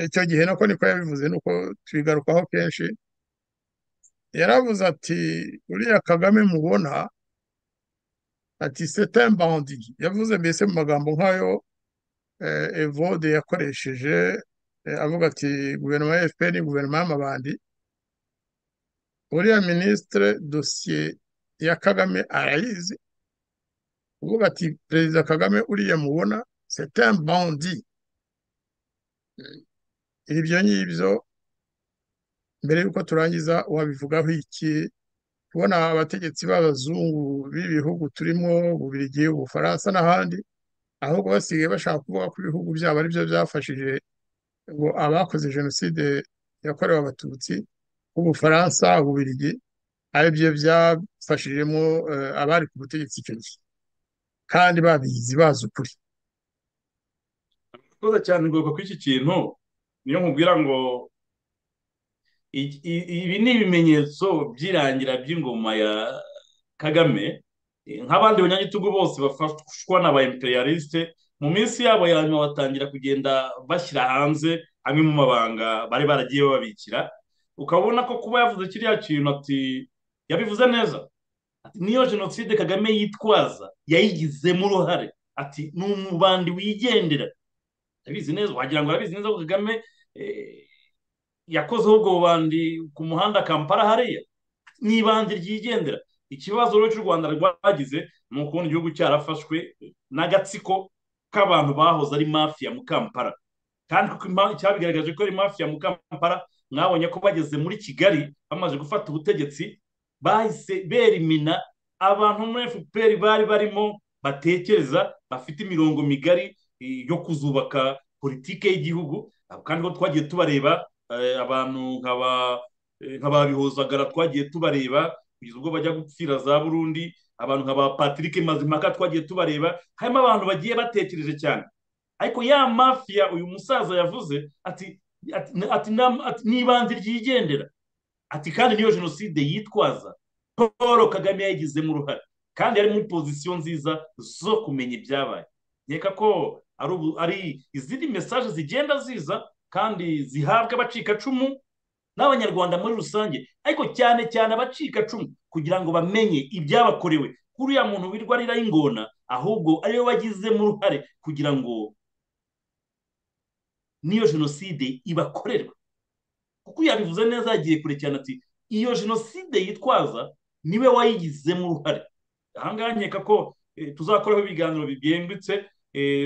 icyo gihe nako niko yabivuze nuko tubigarukaho kenshi yaravuze ati uriya kagame mubona ati setembandi yavuze mbese mu magambo nk'ayo evode yakoresheje avuga ati guverinoma ya fpr ni guverinoma y'amabandi uriya minisitire dosiye ya kagame arayizi uvuga ati perezida kagame uriya mubona setembandi ibyo ngibyo mbere y'uko turangiza wabivugaho iki kubona abategetsi b'abazungu b'ibihugu turimo bubirigi ubufaransa n'ahandi ahubwo basigaye bashaka kuvuga ko ibihugu byabo ari byo byafashije ngo abakoze jenoside yakorewe abatutsi b'ubufaransa bubirigi ari byo byafashijemo abari ku butegetsi icyo gihe kandi babizi bazi ukuri murakoze cyane ngombwa ko iki kintu niyo nkubwira ngo ibi ni ibimenyetso by'irangira by'ingoma ya kagame nk'abandi banyagitugu bose bafashwa na ba imperialiste mu minsi yabo ya nyuma batangira kugenda bashyira hanze amwe mu mabanga bari baragiye bababikira ukabona ko kuba yavuze kiriya kintu ati yabivuze neza niyo jenoside kagame yitwaza yayigizemo uruhare ati ni umubandi wigendera abizi neza wagira ngo arabizi neza ko kagame yakozeho ubwo bubandi ku muhanda kampala hariya n'ibandi ryigendera ikibazo rero cy'u rwanda rwagize ni ukubona igihugu cyarafashwe n'agatsiko k'abantu bahoze ari mafiya mu kampala kandi cyabigaragaje ko ari mafiya mu kampala mwabonye ko bageze muri kigali bamaze gufata ubutegetsi bahise berimina abantu muri fpr bari barimo batekereza bafite imirongo migari yo kuzubaka politike y'igihugu kandi ko twagiye tubareba abantu nka ba bihozagara twagiye tubareba kugeza ubwo bajya gupfira za burundi abantu nka ba patrick mazimpaka twagiye tubareba harimo abantu bagiye batekereje cyane ariko ya mafiya uyu musaza yavuze ati n'ibanze ryigendera ati kandi niyo jenoside yitwaza paul kagame yayigizemo uruhare kandi ari muri pozisiyo nziza zo kumenya ibyabaye nkeka ko ari izindi mesaje zigenda ziza kandi zihabwa abacikacumu n'abanyarwanda muri rusange ariko cyane cyane abacikacumu kugira ngo bamenye ibyabakorewe kuriya muntu wirwa arira y'ingona ahubwo ariwe wagizemo uruhare kugira ngo n'iyo jenoside ibakorerwe kuko yabivuze neza yagiye kure cyane ati iyo jenoside yitwaza niwe wayigizemo uruhare ahangaha nkeka ko tuzakoraho ibiganiro byimbitse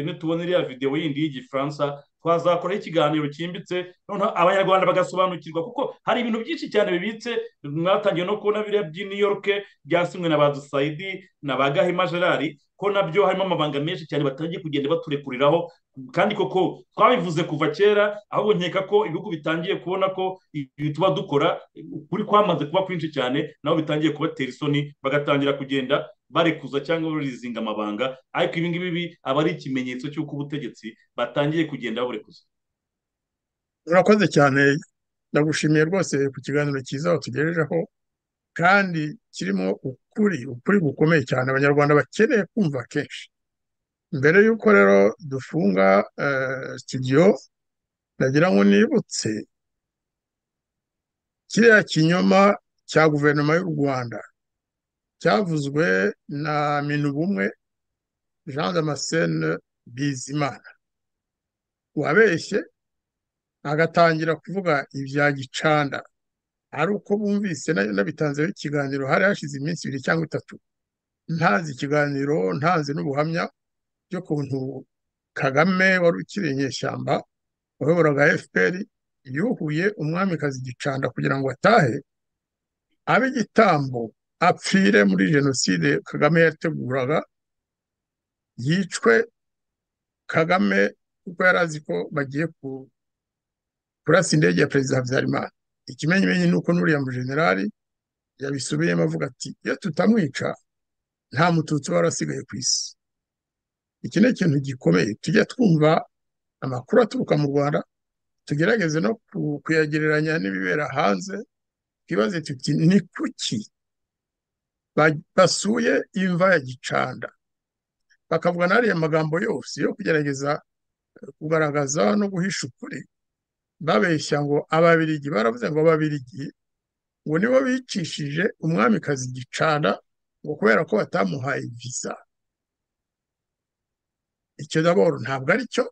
nitubona iriya videwo yindi y'igifaransa twazakoraho ikiganiro cyimbitse noneho abanyarwanda bagasobanukirwa kuko hari ibintu byinshi cyane bibitse mwatangiye no kubona biriya by'i new york byasinywe na ba dusayidi na ba gahima gerard ko nabyo harimo amabanga menshi cyane batangiye kugenda baturekuriraho kandi koko twabivuze kuva kera ahubwo nkeka ko ibihugu bitangiye kubona ko ibi tuba dukora kuri kwamaze kuba kwinshi cyane nabo bitangiye kubatera isoni bagatangira kugenda barekuza cyangwa barizinga amabanga ariko ibi ngibi aba ari ikimenyetso cy'uko ubutegetsi batangiye kugenda baburekuza urakoze cyane ndagushimiye rwose ku kiganiro cyiza watugejejeho kandi kirimo ukuri ukuri gukomeye cyane abanyarwanda bakeneye kumva kenshi mbere y'uko rero dufunga sitidiyo ndagira ngo nibutse kiriya kinyoma cya guverinoma y'u rwanda cyavuzwe na minubumwe jean damascene bizimana wabeshye agatangira kuvuga ibya gicanda ari uko bumvise n'abitanzeho ikiganiro hari hashize iminsi ibiri cyangwa itatu ntazi ikiganiro ntazi n'ubuhamya by'ukuntu kagame wari ukiri inyeshyamba wayoboraga fpr yuhuye umwamikazi gicanda kugira ngo atahe abe igitambo apfire muri jenoside kagame yateguraga yicwe kagame kuko yari azi ko bagiye kurasa indege ya perezida habyarimana ikimenyimenyi ni uko n'uriya mujenerali yabisubiyemo avuga ati iyo tutamwica nta mututsi wari asigaye ku isi iki ni ikintu gikomeye tujya twumva amakuru aturuka mu rwanda tugerageze no kuyagereranya n'ibibera hanze twibaze tuti ni kuki basuye imva ya gicanda bakavuga n'ariya magambo yose yo kugerageza kugaragaza no guhisha ukuri babeshya ngo ababirigi baravuze ngo ababirigi ngo nibo bicishije umwamikazi gicana ngo kubera ko batamuhaye viza icyo daboro ntabwo ari cyo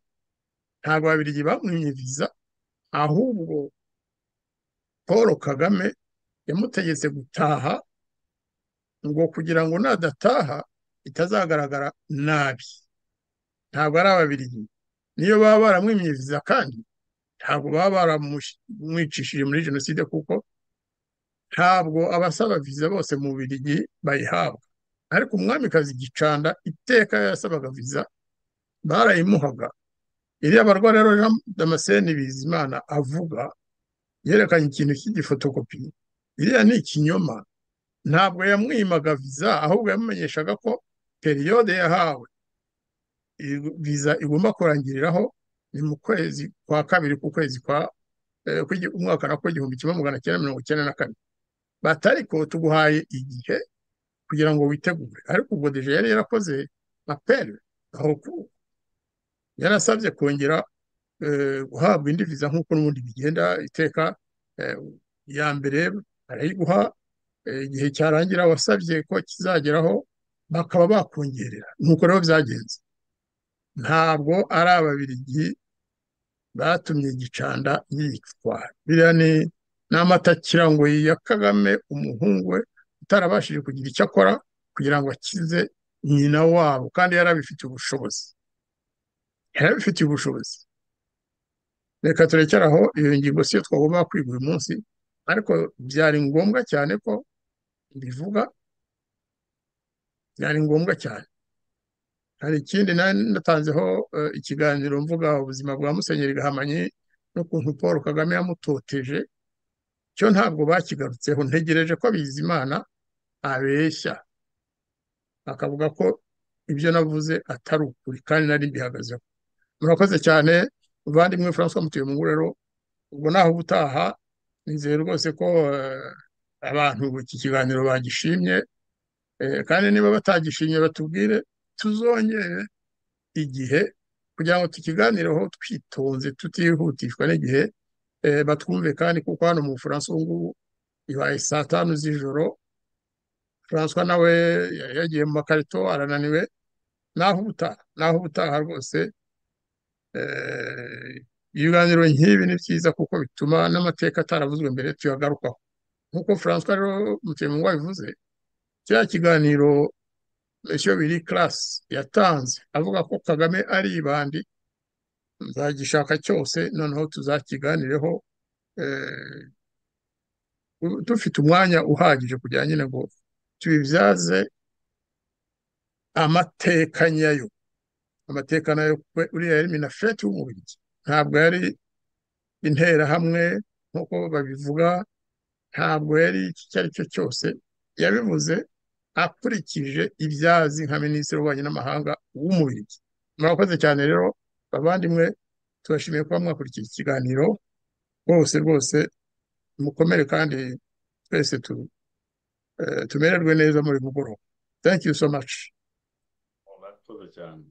ntabwo ababirigi bamwimye viza ahubwo paul kagame yamutegetse gutaha ngo kugira ngo nadataha itazagaragara nabi ntabwo ari ababirigi niyo baba baramwimye viza kandi ntabwo baba baramwicishije muri jenoside kuko ntabwo abasaba viza bose mu birigi bayihabwa ariko umwamikazi gicanda iteka yasabaga viza barayimuhaga iriya barwa rero jean damascene bizimana avuga yerekanye ikintu cy'igifotokopi iriya ni ikinyoma ntabwo yamwimaga viza ahubwo yamumenyeshaga ko periyode yahawe viza igomba kurangiriraho ni mu kwezi kwa kabiri ku kwezi kwa umwaka na ko igihumbi kimwe magana cyenda mirongo icyenda na kane batari ko tuguhaye igihe kugira ngo witegure ariko ubwo deje yari yarakoze aperi aho yarasabye kongera guhabwa indi viza nk'uko n'ubundi bigenda iteka ya mbere barayiguha igihe cyarangira wasabye ko kizageraho bakaba bakongerera nk'uko rero byagenze ntabwo ari ababirigi batumye gicanda yicwa biriya ni amatakirangoyi ya kagame umuhungu we utarabashije kugira icyo akora kugira ngo akize nyina wabo kandi yari abifitiye ubushobozi yari abifitiye ubushobozi reka turekere aho iyo ngingo siyo twagomba kwiga uyu munsi ariko byari ngombwa cyane ko mbivuga byari ngombwa cyane hari ikindi natanzeho ikiganiro mvuga ubuzima bwa musenyeri gahamanyi n'ukuntu paul kagame yamutoteje cyo ntabwo bakigarutseho ntegereje ko bizimana abeshya akavuga ko ibyo navuze atari ukuri kandi nari mbihagazeho murakoze cyane muvandimwe francois mutuye mu ngurero ubwo naho ubutaha nizeye rwose ko abantu iki kiganiro bagishimye kandi niba batagishimye batubwire tuzongere igihe kugira ngo tukiganireho twitonze tutihutishwa n'igihe batwumve kandi kuko hano mu bufaransa ubu ngubu ibaye saa tanu z'ijoro furanswa nawe yagiye mu makarito arananiwe naho ubutaha naho ubutaha rwose ibiganiro nk'ibi ni byiza kuko bituma n'amateka ataravuzwe mbere tuyagarukaho nk'uko furanswa rero mutuyemo wabivuze kiriya kiganiro icyo biri karasi yatanze avuga ko kagame ari ibandi nzagishaka cyose noneho tuzakiganireho dufite umwanya uhagije kugira nyine ngo tubibyaze amateka nyayo amateka nayo uriya yari minafeti w'umubiri ntabwo yari interahamwe nk'uko babivuga ntabwo yari icyo ari cyo cyose yabivuze akurikije ibyazi nka minisitiri w'ububanyi n'amahanga w'umubiri murakoze cyane rero abandimwe tubashimiye kuba mwakurikiye ikiganiro rwose rwose mukomere kandi twese tu tumererwe neza muri mugoroba thank you so much murakoze cyane